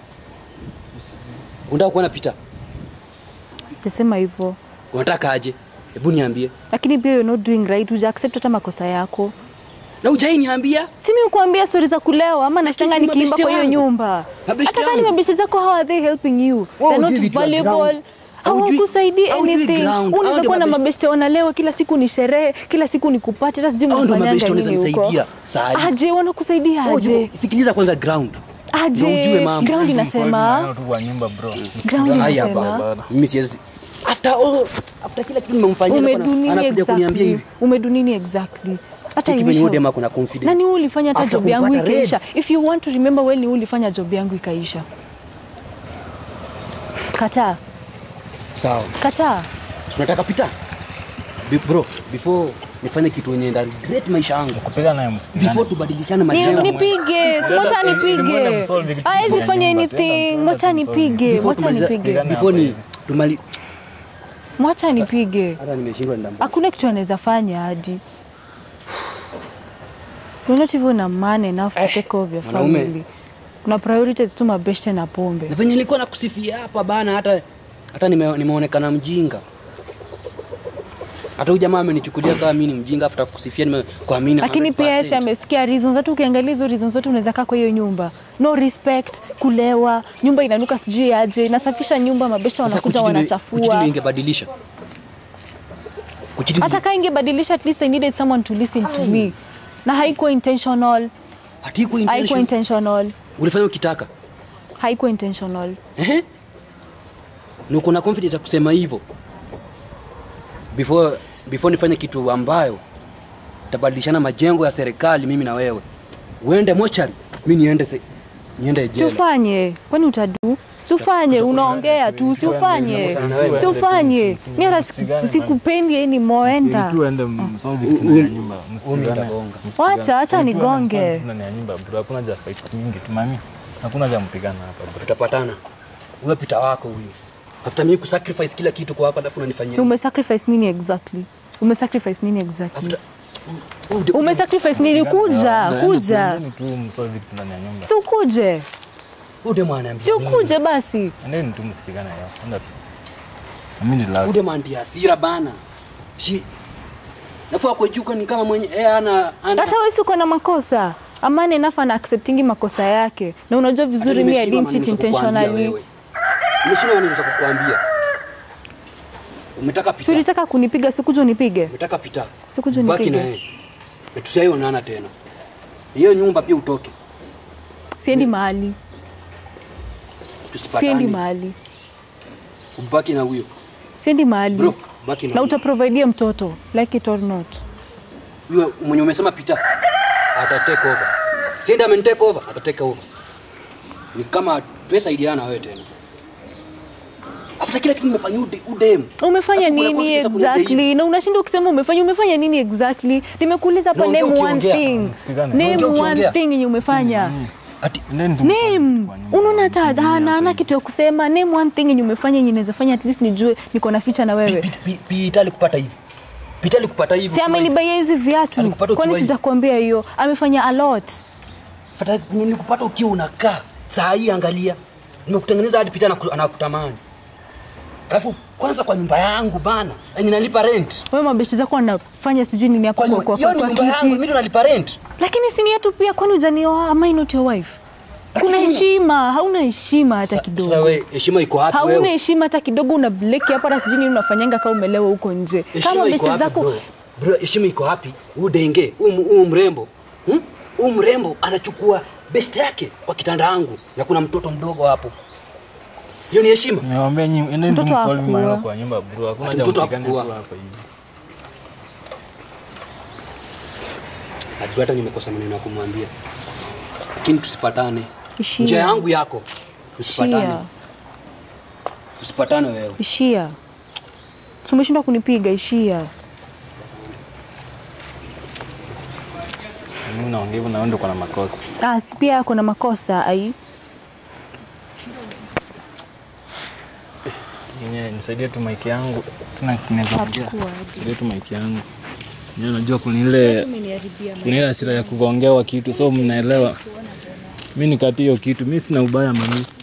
Speaker 1: Unataka kuwa anapita.
Speaker 2: sisema hivyo.
Speaker 1: Unataka aje? Hebu niambie.
Speaker 2: Lakini pia you're not doing right. Uja accept hata makosa yako.
Speaker 1: Na hujai niambia?
Speaker 2: Si mimi kuambia stori za kulewa ama nashtanga
Speaker 1: si
Speaker 2: nikiimba
Speaker 1: mabeshte
Speaker 2: kwa hiyo
Speaker 1: wangu.
Speaker 2: nyumba.
Speaker 1: Mabeshte
Speaker 2: Hata kama ni
Speaker 1: wangu.
Speaker 2: mabeshte zako how are they helping you?
Speaker 1: Wao
Speaker 2: They're
Speaker 1: hujui
Speaker 2: not
Speaker 1: vitu ya
Speaker 2: valuable.
Speaker 1: ground. Haujui-
Speaker 2: Hawakusaidii
Speaker 1: haujui
Speaker 2: anything.
Speaker 1: ground. Hao
Speaker 2: Unaweza
Speaker 1: ndio
Speaker 2: kuwa na
Speaker 1: mabeshte-
Speaker 2: mabeshte wanalewa kila siku ni sherehe, kila siku ni kupati, hata sijui
Speaker 1: Hao ndio
Speaker 2: mnafanyanga
Speaker 1: mabeshte
Speaker 2: nini
Speaker 1: wanaweza
Speaker 2: huko.
Speaker 1: nisaidia saa hii.
Speaker 2: Aje wanakusaidia
Speaker 1: Wewe
Speaker 2: aje?
Speaker 1: ujue- Sikiliza kwanza ground. Ndio ujue
Speaker 2: Aje
Speaker 1: mambo.
Speaker 2: ground
Speaker 3: Msolve
Speaker 2: inasema
Speaker 3: maneno tu kwa nyumba bro.
Speaker 2: ground
Speaker 3: Msikizane.
Speaker 1: Haya
Speaker 2: inasema
Speaker 1: baba. Mimi siwezi. After all, after kila kitu nimemfanyia alafu ana-
Speaker 2: umedunini
Speaker 1: anakuja kuniambia
Speaker 2: exactly.
Speaker 1: hivi.
Speaker 2: Umedunini exactly. Hata
Speaker 1: Cheki venye
Speaker 2: iwisho-
Speaker 1: huyu demu ako na confidence.
Speaker 2: Nani wewe ulifanya hata
Speaker 1: After
Speaker 2: job yangu
Speaker 1: kumpata red.
Speaker 2: ikaisha? If you want to remember well, ni wewe ulifanya job yangu ikaisha. Kataa,
Speaker 1: Sawa.
Speaker 2: kataa.
Speaker 1: Si unataka pita? Be- Bro, before nifanye kitu yenye nda regret maisha yangu.
Speaker 3: Kupiga naye msikizane.
Speaker 1: Before tubadilishane
Speaker 2: Ni-
Speaker 1: majengo.
Speaker 2: Nipige, mwacha
Speaker 3: Nimuone
Speaker 2: nipige.
Speaker 3: msolve kitu
Speaker 2: Hawezi
Speaker 3: kwenye
Speaker 2: fanya
Speaker 3: nyumba.
Speaker 2: anything,
Speaker 3: Tenda-
Speaker 2: mwacha
Speaker 3: tenda tumsolve.
Speaker 2: nipige,
Speaker 1: Before
Speaker 2: mwacha
Speaker 1: tumaliza-
Speaker 2: nipige.
Speaker 3: Pigana
Speaker 1: Before
Speaker 3: hapa
Speaker 1: ni
Speaker 3: hivi.
Speaker 1: tumali
Speaker 2: Mwacha nipige.
Speaker 1: hata nimeshindwa ndamba.
Speaker 2: Hakuna kitu anaweza fanya hadi. You're not even a man enough to take care of your
Speaker 1: mwanaume.
Speaker 2: family. Kuna priorities tu mabeshte na
Speaker 1: Na
Speaker 2: pombe.
Speaker 1: venye nilikuwa nakusifia hapa bana hata hata nime, nimeonekana mjinga. Hata huyu jamaa amenichukulia kama mimi ni mjinga after kusifia nimekuamini.
Speaker 2: lakini pia yeye
Speaker 1: 100%.
Speaker 2: amesikia reasons. Hata ukiangalia hizo reasons zote unaweza kaa kwa hiyo nyumba, no respect, kulewa, nyumba inanuka sijui aje, nasafisha nyumba, mabesha
Speaker 1: Sasa
Speaker 2: wanakuja
Speaker 1: kuchiti ndio- kuchiti ndio
Speaker 2: wanachafua.
Speaker 1: ingebadilisha. Kuchiti
Speaker 2: Hata kaa ingebadilisha, at least I needed someone to listen to me, na haikuwa intentional,
Speaker 1: hatikuwa
Speaker 2: haikuwa
Speaker 1: intention.
Speaker 2: intentional,
Speaker 1: Ulifanya ukitaka.
Speaker 2: haikuwa intentional.
Speaker 1: Ehe. Na uko na confidence ya kusema hivyo. Before before nifanye kitu ambayo tabadilishana majengo ya serikali mimi na wewe. Uende mochari, mimi niende se, niende
Speaker 2: Si
Speaker 1: jela.
Speaker 2: ufanye, kwani utadu? Si ufanye, unaongea tu, si ufanye, si ufanye. Mimi hata siku- sikupendi yani moenda.
Speaker 3: Tu ende msolve kitu ndani ya nyumba. Msikizane.
Speaker 1: nitagonga.
Speaker 3: Msikizane.
Speaker 2: Wacha, acha
Speaker 3: Tu
Speaker 2: nigonge.
Speaker 3: ende msolve ndani ya nyumba bro. Hakuna haja ya fights mingi tu mami. Hakuna haja ya mpigana hapa bro.
Speaker 1: Tutapatana. Wewe pita wako huyu. After mimi kusacrifice kila kitu kwa wako alafu unanifanyia.
Speaker 2: Umesacrifice nini exactly? Umesacrifice nini exactly?
Speaker 1: After Oh, de-
Speaker 2: Umesacrifice nini? Kuja, kuja.
Speaker 3: Endeni tu msolve kitu ndani ya nyumba.
Speaker 2: Si ukuje,
Speaker 1: oh, demu ananiambia
Speaker 2: si
Speaker 1: nini?
Speaker 2: ukuje basi.
Speaker 3: Endeni tu msipigane yao. Enda tu. Mimi ni loud.
Speaker 1: Ude mandi hasira bana. Shi. Nafua kwa juu ni kama mwenye eh ana ana
Speaker 2: Hata wewe si uko na makosa. Amani enough ana acceptingi makosa yake, na unajua vizuri mimi I didn't cheat intentionally.
Speaker 1: Nimeshindwa nini za kukuambia. Umetaka
Speaker 2: Si
Speaker 1: pita.
Speaker 2: ulitaka kunipiga, sikuja unipige,
Speaker 1: Umetaka pita.
Speaker 2: sikuja
Speaker 1: Baki na
Speaker 2: unipige.
Speaker 1: yeye. Na tusiaionana tena. Hiyo nyumba pia utoke.
Speaker 2: Siendi mahali,
Speaker 1: Tusipatane.
Speaker 2: siendi mahali,
Speaker 1: Ubaki na huyo.
Speaker 2: siendi mahali.
Speaker 1: Bro, baki na
Speaker 2: Na
Speaker 1: huyo.
Speaker 2: utaprovidea mtoto like it or not.
Speaker 1: Huyo mwenye umesema pita. Ata take over. Sienda amen take over, ata take over. Ni kama tusaidiana wewe tena. After kila kitu nimefanyia ude, udem.
Speaker 2: Umefanya
Speaker 1: Alafu kuna
Speaker 2: nini
Speaker 1: confidence ya kuja
Speaker 2: exactly? Na unashinda ukisema umefanya, umefanya nini exactly? Nimekuuliza hapa,
Speaker 1: Naongea
Speaker 2: name one
Speaker 1: ukiongea.
Speaker 2: thing,
Speaker 3: Msikizane.
Speaker 2: name
Speaker 1: Naongea
Speaker 2: one
Speaker 1: ukiongea.
Speaker 2: thing yenye umefanya.
Speaker 1: Ati
Speaker 3: Endeni tu msolve
Speaker 2: Name.
Speaker 3: kitu kwa nyumba.
Speaker 2: Unaona hata
Speaker 3: Msipigane
Speaker 2: hana
Speaker 3: hapa
Speaker 2: hana
Speaker 3: hivi.
Speaker 2: kitu ya kusema. Name one thing yenye umefanya yenye inaweza fanya at least nijue niko na ficha na wewe.
Speaker 1: pi- pi- pi- Itali kupata hivi. Pita alikupata hivyo.
Speaker 2: Si amenibaia hizi viatu.
Speaker 1: Alikupata
Speaker 2: Kwani
Speaker 1: ukiwa hivi.
Speaker 2: sijakwambia hiyo? Amefanya a lot.
Speaker 1: Fata nilikupata ukiwa unakaa. Saa hii angalia. Nimekutengeneza hadi Pita anaku- anakutamani. Alafu kwanza kwa nyumba yangu bana, yenye nalipa rent.
Speaker 2: Wewe mabeshte zako wanafanya sijui nini hapo
Speaker 1: Kwa
Speaker 2: kwa,
Speaker 1: nyumba,
Speaker 2: kwa,
Speaker 1: hiyo
Speaker 2: kwa,
Speaker 1: ni
Speaker 2: kwa
Speaker 1: nyumba yangu, mimi
Speaker 2: kiti.
Speaker 1: ndo nalipa rent.
Speaker 2: Lakini si ni yetu pia, kwani hujanioa? Am I not your wife? Kuna
Speaker 1: Lakini-
Speaker 2: heshima, hauna heshima hata
Speaker 1: Sa-
Speaker 2: kidogo.
Speaker 1: Sasa wewe heshima iko wapi
Speaker 2: hauna
Speaker 1: wewe?
Speaker 2: heshima hata kidogo, una bleki hapa na sijui nini unafanyanga kama umelewa huko nje. Kama
Speaker 1: Heshima iko
Speaker 2: besti
Speaker 1: wapi
Speaker 2: zako
Speaker 1: bro? Bro, heshima iko wapi? Huu denge, huu huu mrembo. Hmm? Huu mrembo anachukua best yake kwa kitanda yangu na kuna mtoto mdogo hapo. Hiyo ni heshima?
Speaker 3: Niwaambia nyinyi endeni tu
Speaker 2: Mtoto
Speaker 3: msolve
Speaker 2: hakuwa.
Speaker 3: maneno kwa nyumba bro. Hakuna
Speaker 1: Ati
Speaker 3: haja
Speaker 1: mtoto
Speaker 3: mpigane tu
Speaker 1: hakuwa.
Speaker 3: hapa hivi.
Speaker 1: Najua hata nimekosa maneno ya kumwambia. Lakini tusipatane.
Speaker 2: Ishia.
Speaker 1: Njia yangu yako. Tusipatane.
Speaker 2: ishia,
Speaker 1: Tusipatane wewe.
Speaker 2: ishia. Tumeshindwa kunipiga, ishia.
Speaker 3: Mimi naongea hivyo na wewe ndio uko na makosa.
Speaker 2: Ah, si pia ako na makosa ai.
Speaker 3: Yenyewe nisaidie tu mic yangu. Sina kinaweza kuongea.
Speaker 2: Chukua aje.
Speaker 3: Nisaidie tu mic yangu. Yenyewe najua kuna ile kuna ile hasira ya kugongewa kitu so mnaelewa. Mimi nikati hiyo kitu. Mimi sina ubaya mami.